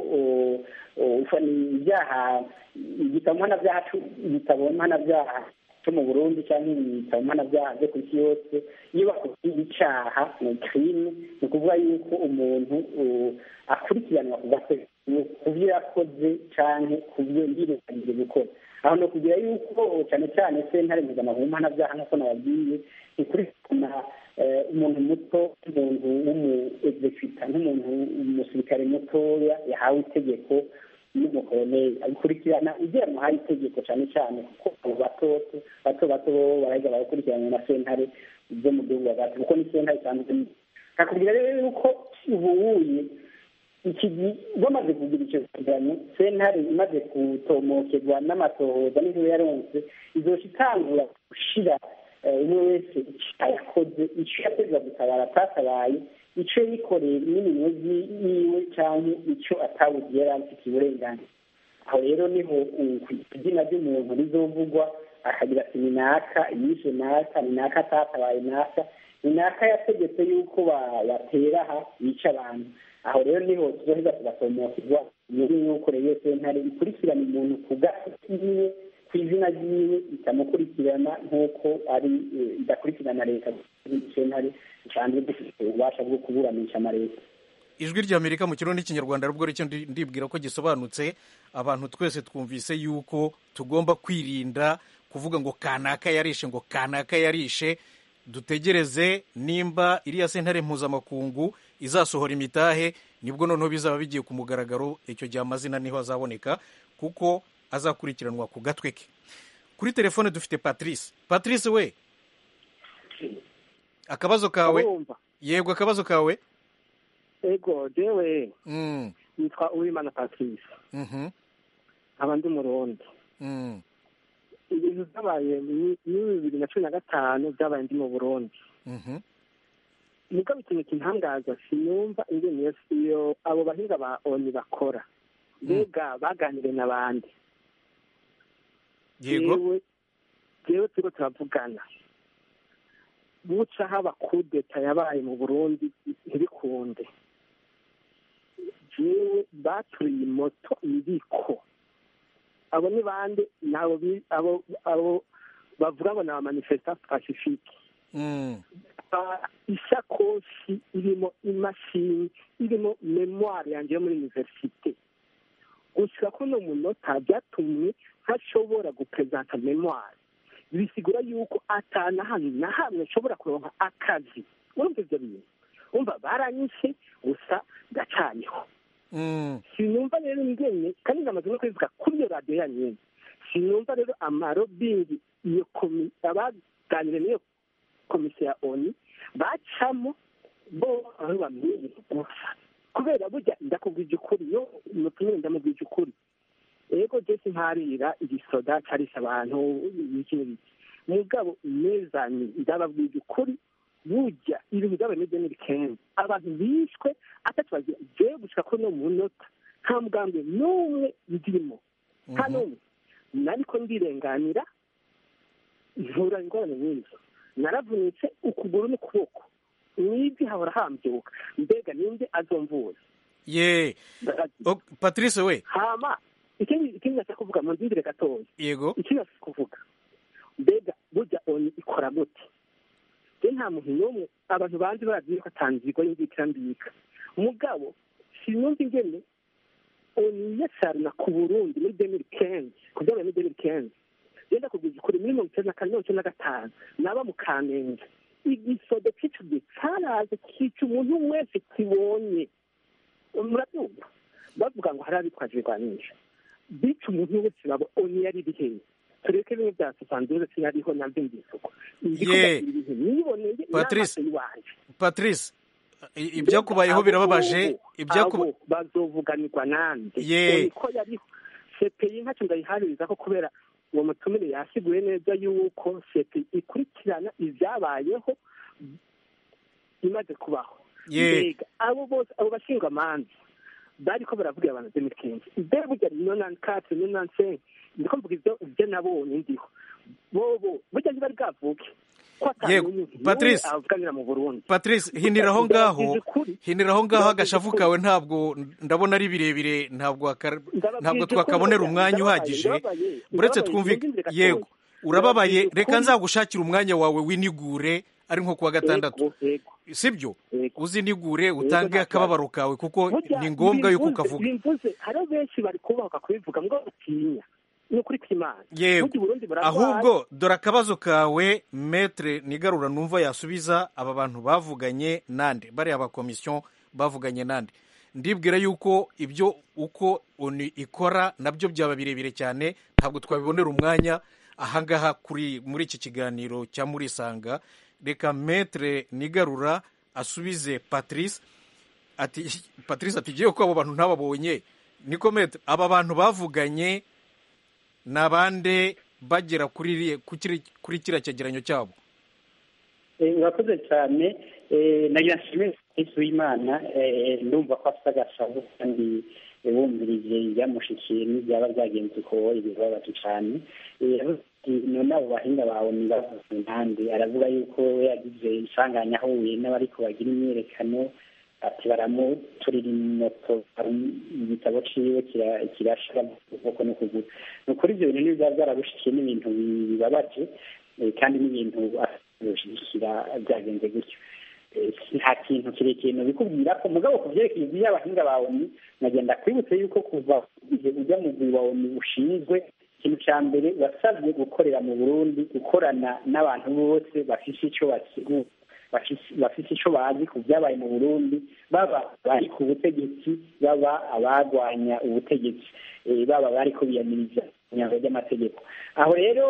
ibyaha igitabo mpanabyaha igitabo mpanabyaha cyo mu burundi cyangwa ibitabo mpanabyaha byo ku isi yose iyo bakubwiye icyaha ni kirime ni ukuvuga yuko umuntu akurikiranwa ku gatwe ku byo yakoze cyangwa ku byo yirenganije gukora aho ni ukugira yuko cyane cyane sentare mpuzamahanga mpanabyaha nk'uko nababwiye ikurikirana umuntu muto nk'umuntu w'umu egizekita nk'umuntu umusirikare mutoya yahawe itegeko n'umukoloneli abikurikirana ibyo yamuhaye itegeko cyane cyane kuko abo batoto bato bato bo baraheza bagakurikirana na sentare zo mu gihugu hagati kuko ni sentare itandukanye kakubwira rero yuko ubuhuye iki bamaze kugira icyo kiganiro sentare imaze gutomokerwa n'amatohoza n'inkuru yaronse izoca itangura gushira umwe wese icyo yakoze icyo yategura gutabara atatabaye icyo yikoreye n'iminwe yiwe cyangwa icyo atabuze yari afite uburenganzira aho rero niho ku izina ry'umuntu rizovugwa akagira ati ni naka yishe naka ni naka atatabaye naka ni naka yategetse yuko batera aha yica abantu aho rero niho tuzoheza tugatomokirwa muri yuko rero sentare ikurikirana umuntu ku gati kiwe ku izina ryiwe itamukurikirana nk'uko ari idakurikirana leta sentare isanzwe dufite ububasha bwo kuburanisha amaleta ijwi ry'amerika mu kirundi n'ikinyarwanda rubwo ricyo ndibwira ko gisobanutse abantu twese twumvise yuko tugomba kwirinda kuvuga ngo kanaka yarishe ngo kanaka yarishe dutegereze nimba iriya sentare mpuzamakungu izasohora imitahe nibwo noneho bizaba bigiye ku mugaragaro icyo gihe amazina niho azaboneka kuko azakurikiranwa ku gatwe ke kuri telefone dufite patrice patrice we akabazo kawe yego akabazo kawe ego jewe nitwa uwimana patrice nkaba ndi umurundi ibintu byabaye muri bibiri na cumi na gatanu byabaye ndi mu burundi nibwo ikintu kintangaza sinumva ingene iyo abo bahinga ba oni bakora mbega baganiriye n'abandi yego jewe turiko turavugana buca haba kudeta yabaye mu burundi ntibikunde jewe baturiye moto ibiko abo ni bande nabo abo abo bavuga ngo ni abamanifesta pacifique isakoshi irimo imashini irimo memoire yanjye yo muri universite gushika kuno munota byatumye ntashobora gupresenta memoire bisigura yuko atana hano na hamwe nshobora kuronka akazi urumva ivyo bintu umva baranyishe gusa ndacaniho sinumva rero ingene kandi namaze no kubivuga kuri iyo radiyo yanyu nyene sinumva rero amarobingi iyo komi abaganire n'iyo komisiyo ya oni bacamo bo aho bamenye gusa kubera burya ndakubwije ukuri yo mutumire ndamubwije ukuri ego jesi ntarira igisoda carisha abantu iki n'ibiki mugabo nezanye ndababwije ukuri burya ibintu byabaye muri deni kenzi abantu bishwe atatubagira jewe gushika kuri no munota nta mugambi n'umwe ndimo nta n'umwe nariko ndirenganira nkura ingorane nk'izo naravunitse ukuguru n'ukuboko n'ivi hahora hambyuka mbega ninde azomvuza ye patrice we hama ikindi ikindi nashaka kuvuga mu ndindire gatoya yego ikindi nashaka kuvuga mbega burya oni ikora gute je nta muntu n'umwe abantu banzi barazi yuko atanzirwa y'inzitira mbika mugabo sinumva ingene oni yasarna ku burundi muri demiri kenzi ku byabaye muri demiri kenzi genda kubwiza ukuri muri mirongo icyenda na kane mirongo icyenda na gatanu naba mu kamenge igisodo cy'ico gihe caraje kica umuntu wese kibonye murabyumva bavuga ngo hari abitwaje ibigwanisho bica umuntu wese babo oni yari biheye tureke bimwe bya sosanzure sinariho nabyo mbisuko ye patrice patrice ibyakubayeho birababaje ibyakubayeho bazovuganirwa nande ye ko yariho sepeyi ntacyo ndayihaririza ko kubera uwo mutumire yasiguye neza yuko sepeyi ikurikirana ibyabayeho imaze kubaho mbega abo bose abo bashinga amanza bariko baravugira abantu demikenzi mbere burya nonani kate nonani senke ndiko mvuga ivyo ivyo nabonye ndiho bobo burya ntibari bwavuke yego patrice patrice hinira aho ngaho hinira aho ngaho agashavu kawe ntabwo ndabona ari birebire ntabwo ntabwo twakabonera umwanya uhagije uretse twumvika yego urababaye reka nzagushakira umwanya wawe winigure ari nko kuwa gatandatu sibyo uzinigure utange akababaro kawe kuko ni ngombwa yuko ukavuga hariho benshi bari kubahuka kubivuga ngo batinya yego ahubwo dore akabazo kawe metere nigarura numva yasubiza aba bantu bavuganye nande bariya bakomisiyo bavuganye nande ndibwira yuko ibyo uko oni ikora nabyo byaba birebire cyane ntabwo twabibonera umwanya ahangaha kuri muri iki kiganiro cya murisanga reka metere nigarura asubize patrice ati patrice ati igiye ko abo bantu ntababonye niko metere aba bantu bavuganye ni abande bagera kuri kuri kiriya cyegeranyo cyabo murakoze cyane nagira nshimire yesu w'imana ndumva ko afite agashavu kandi bumvirije ibyamushikiye n'ibyaba byagenze uko ibibabaje cyane none abo bahinga bawe ni bavuze impande aravuga yuko yagize isanganya ahuye n'abariko bagira imyiyerekano ati baramuturira moto igitabo ciwe kirashira ukuboko n'ukuguru ni ukuri ivyo bintu ntibiba byarabushikiye n'ibintu bibabaje kandi n'ibintu ashyigikira byagenze gutyo nta kintu kirekire nobikubwira ko mugabo ku vyerekeye ibyo abahinga bawe nagenda kwibutse yuko kuva igihe ujya mu mugwi wawe ushinzwe ikintu cya mbere wasabye gukorera mu burundi gukorana n'abantu bose bafise icyo basigura bafite icyo bazi ku byabaye mu burundi baba bari ku butegetsi baba abarwanya ubutegetsi baba bari kubiyamiriza imyango ry'amategeko aho rero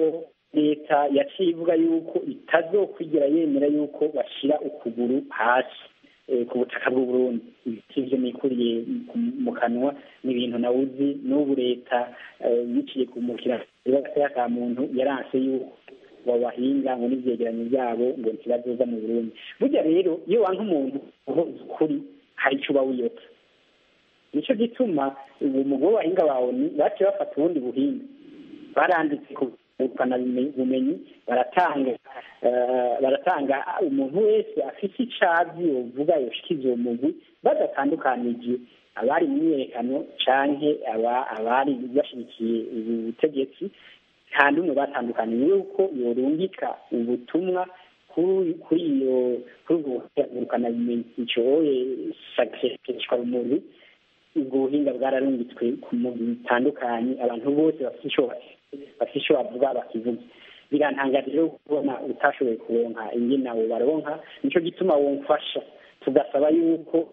leta yaciye ivuga yuko itazokwigera yemera yuko bashyira ukuguru hasi ku butaka bw'uburundi ibyo nikuriye mu kanwa ni ibintu nawe uzi n'ubu leta yiciye ku mukira ka muntu yaranse yuko babahinga ngo n'ibyegeranyo byabo ngo ntibazoza mu burundi burya rero iyo wanka umuntu uhoze ukuri hari icyo uba wiyotse nicyo gituma ubu mugabo w'abahinga bawe baciye bafata ubundi buhinga baranditse ku bumenyi baratanga baratanga umuntu wese afite icabyi uvuga yoshikiza uwo mugwi badatandukanije abari mu myiyerekano canke abari bashyigikiye ubutegetsi nta n'umwe batandukaniye yuko yorungika ubutumwa kuri iyo kuri ubwo bumenyi icoye sakishwa rumuri ubwo buhinga bwararungitswe mu bitandukanye abantu bose bafite icyo bavuga bakivuga birantangaje rero kubona utashoboye kuronka ingene abo baronka nico gituma womfasha tugasaba yuko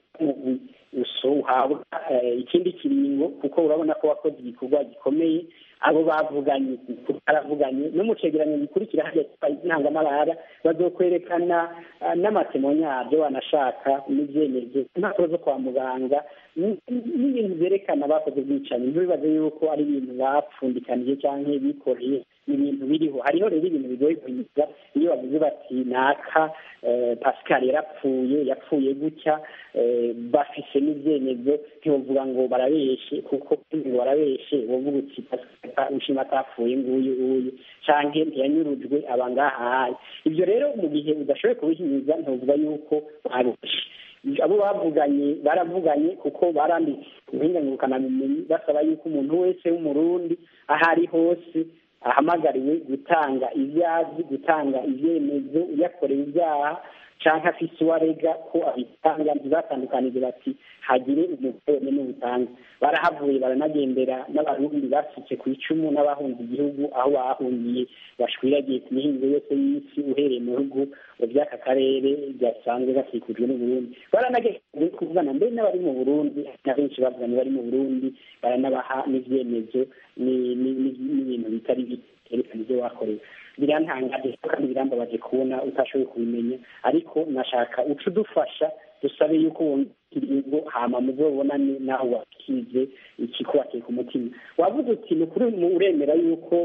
uso uhabwa ikindi kiringo kuko urabona ko wakoze igikorwa gikomeye abo bavuganye baravuganye no mu cegeranyo gikurikira hajya intangamarara bazokwerekana n'amatemoni yabyo banashaka n'ibyemezo impapuro zo kwa muganga n'ibintu byerekana bakoze ubwicanyi ntibibaze yuko ari ibintu bapfundikanije cyangwa bikoreye ni ibintu biriho hariho rero ibintu bigoye kuyiga iyo bavuze bati naka pascal yarapfuye yapfuye gutya bafise n'ibyemezo ntibavuga ngo barabeshe kuko ngo barabeshe bavuga uti ushima atapfuye nguyu uyu canke ntiyanyurujwe aba ngahaye ibyo rero mu gihe udashoboye kubihinyuza ntuvuga yuko barushe abo bavuganye baravuganye kuko baranditse ubuhingangurukanamenyi basaba yuko umuntu wese w'umurundi aho ari hose ahamagariwe gutanga ibyazi gutanga ibyemezo yakorewe ibyaha cyangwa afise uwo arega ko abitanga ntibatandukanije bati hagire umugore n'ubutanga barahavuye baranagendera n'abarundi basutse ku icumu n'abahunze igihugu aho bahungiye bashwiragiye ku mihingo yose y'isi uhereye mu bihugu by'aka karere byasanzwe gakikujwe n'uburundi baranagerageje kuvugana mbere n'abari mu burundi na benshi bavuganye bari mu burundi baranabaha n'ivyemezo n'ibintu bitari bikerekana ibyo wakorewe birantangaje kandi birambabaje kubona utashoboye kubimenya ariko nashaka uca udufasha dusabe yuko wongera hama muzobonane nawe wakize ikikubateye ku mutima wavuze uti ni ukuri uremera yuko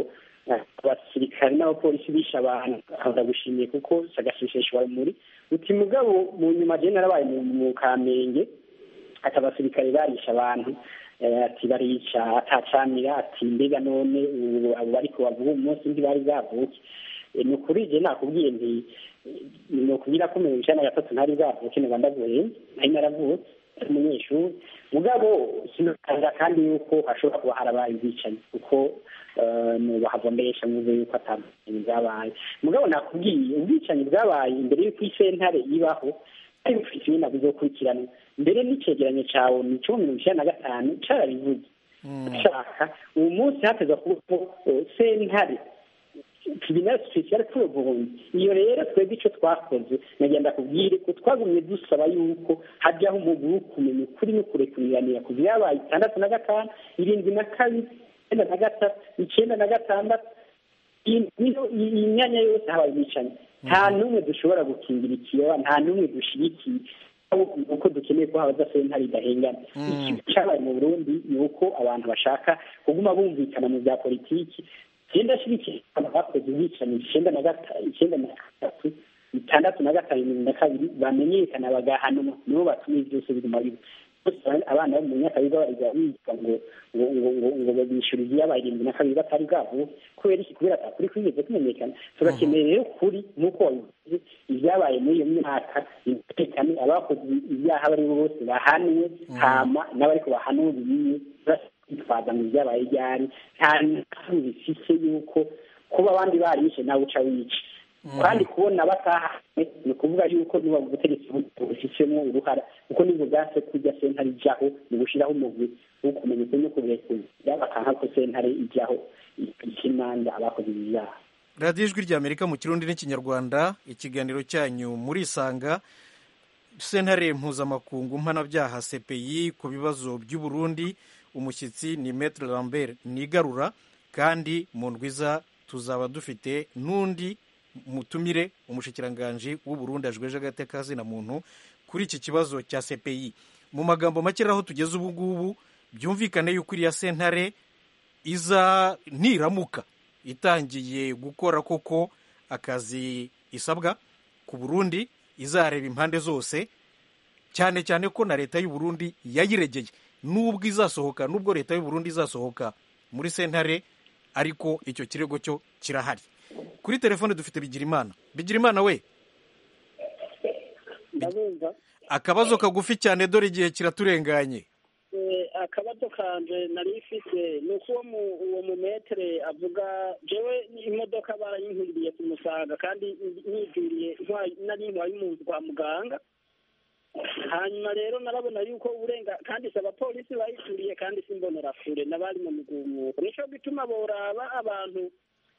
abasirikare n'abapolisi bishe abantu ndagushimiye kuko sagashisheshwa muri uti mugabo mu nyuma je narabaye mu kamenge ati abasirikare barisha abantu ati barica atacamira ati mbega none abo bariko bavuga umunsi ntibari bwavuke ni ukuri je nakubwiye nti ni ukubwira ko mirongo icenda na gatatu ntari bwavuke niba ndavuye nari naravutse ari umunyeshuri mugabo sinokanga kandi yuko hashobora kuba harabaye ubwicanyi kuko bahavombesha mvuze yuko atandukanye bwabaye mugabo nakubwiye ubwicanyi bwabaye imbere y'uko isentare ibaho ari bufite ibintu bizokurikirana mbere n'icegeranyo cawe ni cumi mirongo icenda na gatanu carabivuze ashaka uwo munsi hateza kubaho sentare tribunal special pour Burundi iyo rero twebwe ico twakoze nagenda kubwire ko twagumye dusaba yuko hajyaho umuguru wo kumenya ukuri no kurekuriranira ku vyabaye itandatu na gatanu irindwi na kabiri icenda na gatatu icenda na gatandatu iyi myanya yose habaye ubwicanyi nta n'umwe dushobora gukingira ikiyoba nta n'umwe dushigikiye uko dukeneye ko habaza sentare idahengana ikintu cyabaye mu burundi ni uko abantu bashaka kuguma bumvikana mu bya politiki genda ashyigikiye abantu bakoze ubwicanyi icyenda na icyenda na gatatu itandatu na gatanu mirongo na kabiri bamenyekana bagahanwa nibo batuma ibi byose biguma biba abana bo mu myaka biga bariga biga ngo ngo ngo ngo ngo babishyura ibyabaye irindwi na kabiri batari bwabo kubera iki kubera atakuri kwigeze kumenyekana turakeneye rero kuri nk'uko wabivuze ibyabaye muri iyo myaka bimenyekane abakoze ibyaha abo ari bo bose bahanwe hama n'abariko bahanuriye bitwaza mu byabaye ryari nta n'aho bifise yuko kuba abandi barishe nawe uca wica kandi kubona batahane ni ukuvuga yuko niba ubutegetsi bufisemo uruhara kuko nibwo bwase kujya sentare ijyaho ni gushyiraho umugwi wo kumenya ukuri no kurekura bakanka ko sentare ijyaho ikimanza abakoze ibyaha radiyo ijwi ry'amerika mu kirundi n'ikinyarwanda ikiganiro cyanyu murisanga sentare mpuzamakungu mpanabyaha cpi ku bibazo by'uburundi umushyitsi ni metre lambert nigarura kandi mu ndwiza tuzaba dufite n'undi mutumire umushikiranganji w'uburundi ajweje agateka na muntu kuri iki kibazo cya cpi mu magambo make aho tugeze ubu ngubu byumvikane yuko iriya sentare iza ntiramuka itangiye gukora koko akazi isabwa ku burundi izareba impande zose cyane cyane ko na leta y'u Burundi yayiregeye nubwo izasohoka nubwo leta y'u Burundi izasohoka muri sentare ariko icyo kirego cyo kirahari kuri telefone dufite bigirimana bigirimana we akabazo kagufi cyane dore igihe kiraturenganye akabazo kanje nari ifite ni uko uwo mumetere avuga jewe imodoka barayinkuriye ku musaga kandi nijuriye nari ntwaye umuntu kwa muganga hanyuma rero narabona yuko uburenga kandi si abapolisi bayituriye kandi si imbonerakure n'abari mu migumuko nicyo gituma boraba abantu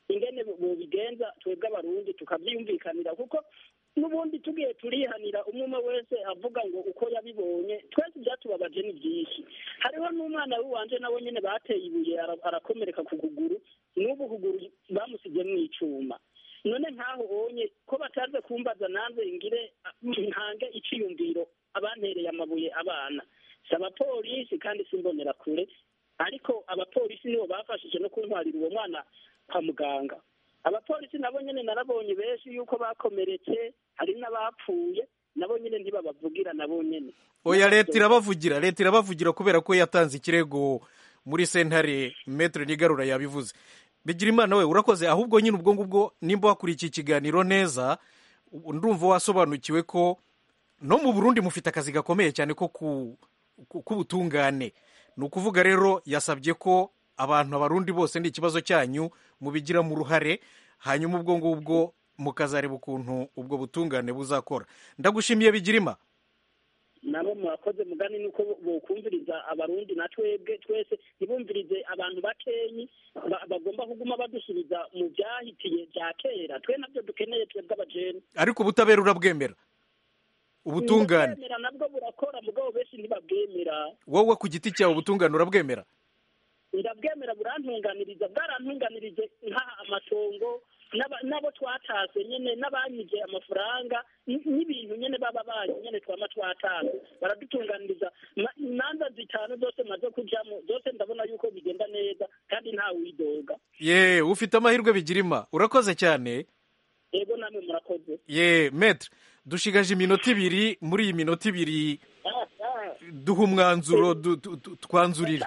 ingene bobigenza twebwe abarundi tukavyiyumvikanira kuko n'ubundi tugiye turihanira umwe umwe wese avuga ngo uko yabibonye twese ibyatubabaje ni byinshi hariho n'umwana w'iwanje nawe nyene bateye ibuye arakomereka ku kuguru n'ubu kuguru bamusize mu icuma none nkaho onye ko bataze kumbaza nanze ngire ntange iciyumviro abantereye amabuye abana si abapolisi kandi simbonera kure ariko abapolisi nibo bafashije no kuntwarira uwo mwana kwa muganga abapolisi nabo nyene narabonye benshi yuko bakomeretse hari n'abapfuye nabo nyene ntibabavugira nabo nyene oya leta irabavugira leta irabavugira kubera ko yatanze ikirego muri sentare metre nigarura yabivuze bigira imana we urakoze ahubwo nyine ubwo ngubwo nimba wakurikiye ikiganiro neza ndumva wasobanukiwe ko no mu burundi mufite akazi gakomeye cyane ko k'ubutungane ni ukuvuga rero yasabye ko abantu abarundi bose ni ikibazo cyanyu mubigiramo uruhare hanyuma ubwo ngubwo mukazareba ukuntu ubwo butungane buzakora ndagushimiye bigirima nabo mwakoze mugani nuko bokumviriza abarundi na twebwe twese ntibumvirize abantu bakenyi bagomba kuguma badusubiza mu byahitiye bya kera twe nabyo dukeneye twebwe abajene ariko ubutabera urabwemera ubutungane ubwemera nabwo burakora mugabo benshi ntibabwemera wowe ku giti cyawe ubutungane urabwemera ndabwemera burantunganiriza bwarantunganirije nk'aha amatongo nabo twatase nyene n'abanyije amafaranga n'ibintu nyene baba banyu nyene twama twatase baradutunganiriza imanza zitanu zose maze kujamo zose ndabona yuko bigenda neza kandi nta widoga ye ufite amahirwe bigirima urakoze cyane yego namwe murakoze ye metre dushigaje iminota ibiri muri iyi minota ibiri duha umwanzuro twanzurira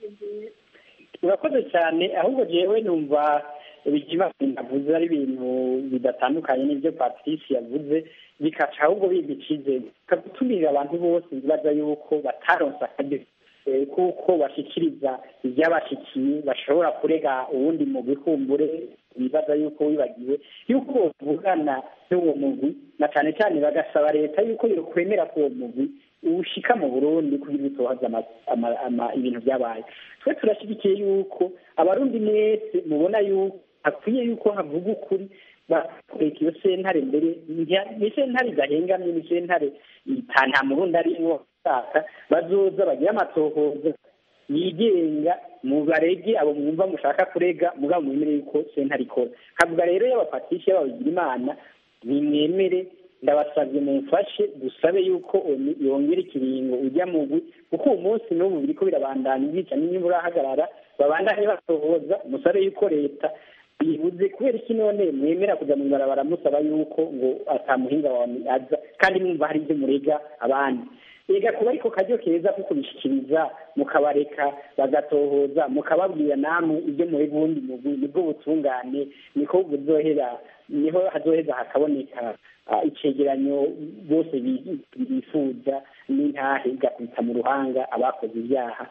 urakoze cyane ahubwo jewe numva ibikiba navuze ari ibintu bidatandukanye n'ibyo patrice yavuze bikaca ahubwo biga icyizere bikagutumira abantu bose bibaza yuko bataronse akaryo kuko bashikiriza ibyabashikiye bashobora kurega uwundi mu bikumbure bibaza yuko wibagiwe yuko bavugana n'uwo mugwi na cyane cyane bagasaba leta yuko yokwemera ko uwo mugwi ushika mu burundi kugira bitohaza ibintu byabaye twe turashyigikiye yuko abarundi mwese mubona yuko hakwiye yuko havuga ukuri bakureka iyo sentare mbere ni sentare idahengamye ni sentare nta murundi arimwo saka bazoza bagire amatohoza yigenga mu barege abo mwumva mushaka kurega mugabo mwemere yuko sentare ikora kavuga rero y'abapatisha y'ababigira imana nimwemere ndabasabye mumfashe dusabe yuko yongera ikiringo ujya mugwi kuko uwo munsi n'ubu biriko birabandanya ubwica n'inyungu urahagarara babandanye batohoza musabe yuko leta bibuze kubera iki none mwemera kujya mu ibarabara musaba yuko ngo atamuhinga wawe aza kandi mwumva hari ibyo murega abandi ega kuba ariko karyo keza ko kubishikiriza mukabareka bagatohoza mukababwira namwe ibyo muri bundi mugwi nibwo butungane niko buzohera niho hazoheza hakaboneka icegeranyo bose bifuza n'intahe igakubita mu ruhanga abakoze ibyaha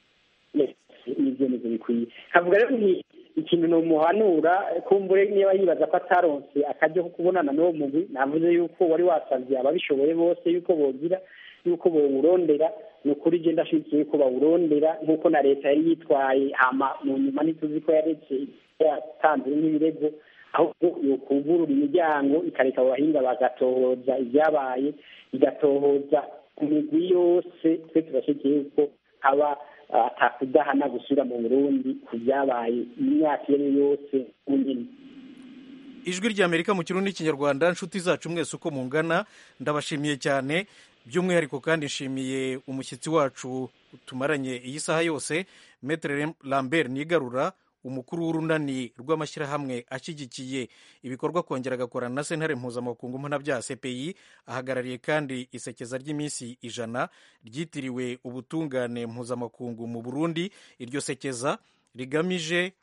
n'ibyo nivyo bikwiye kavuga rero ni ikintu nomuhanura kumbure niba yibaza ko ataronse akaryo ko kubonana n'uwo mugwi navuze yuko wari wasavye ababishoboye bose yuko bogira yuko bowurondera ni ukuri je ndashigikiye yuko bawurondera nk'uko na leta yari yitwaye hama mu nyuma ntituzi ko yaretse yatanze nk'ibirego ahubwo yokugurura imiryango ikareka abo bahinga bagatohoza ibyabaye igatohoza ku migwi yose twe turashyigikiye yuko haba atakudahana gusubira mu burundi ku byabaye imyaka iyo ari yo yose nyine ijwi ry'amerika mu kirundi n'ikinyarwanda inshuti zacu mwese uko mungana ndabashimiye cyane by'umwihariko kandi nshimiye umushyitsi wacu tumaranye iyi saha yose metere lambert nigarura umukuru w'urunani rw'amashyirahamwe ashyigikiye ibikorwa kongera agakorana na sentare mpuzamakungu mpanabyaha cpi ahagarariye kandi isekeza ry'iminsi ijana ryitiriwe ubutungane mpuzamakungu mu burundi iryo sekeza rigamije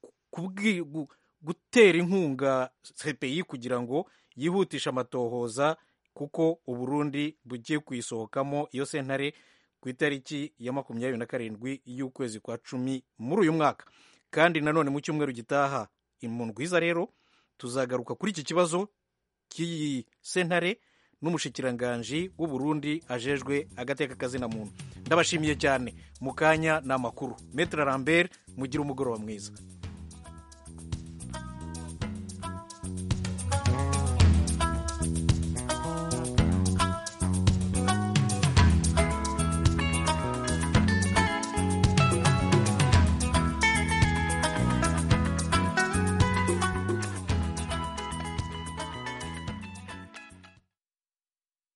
gutera inkunga cpi kugira ngo yihutishe amatohoza kuko uburundi bugiye kuyisohokamo iyo sentare ku itariki ya makumyabiri na karindwi y'ukwezi kwa cumi muri uyu mwaka kandi nanone mu cyumweru gitaha mu ndwiza rero tuzagaruka kuri iki kibazo cy'iyi sentare n'umushikiranganji w'uburundi ajejwe agateka kazina muntu ndabashimiye cyane mu kanya ni amakuru metere lambert mugire umugoroba mwiza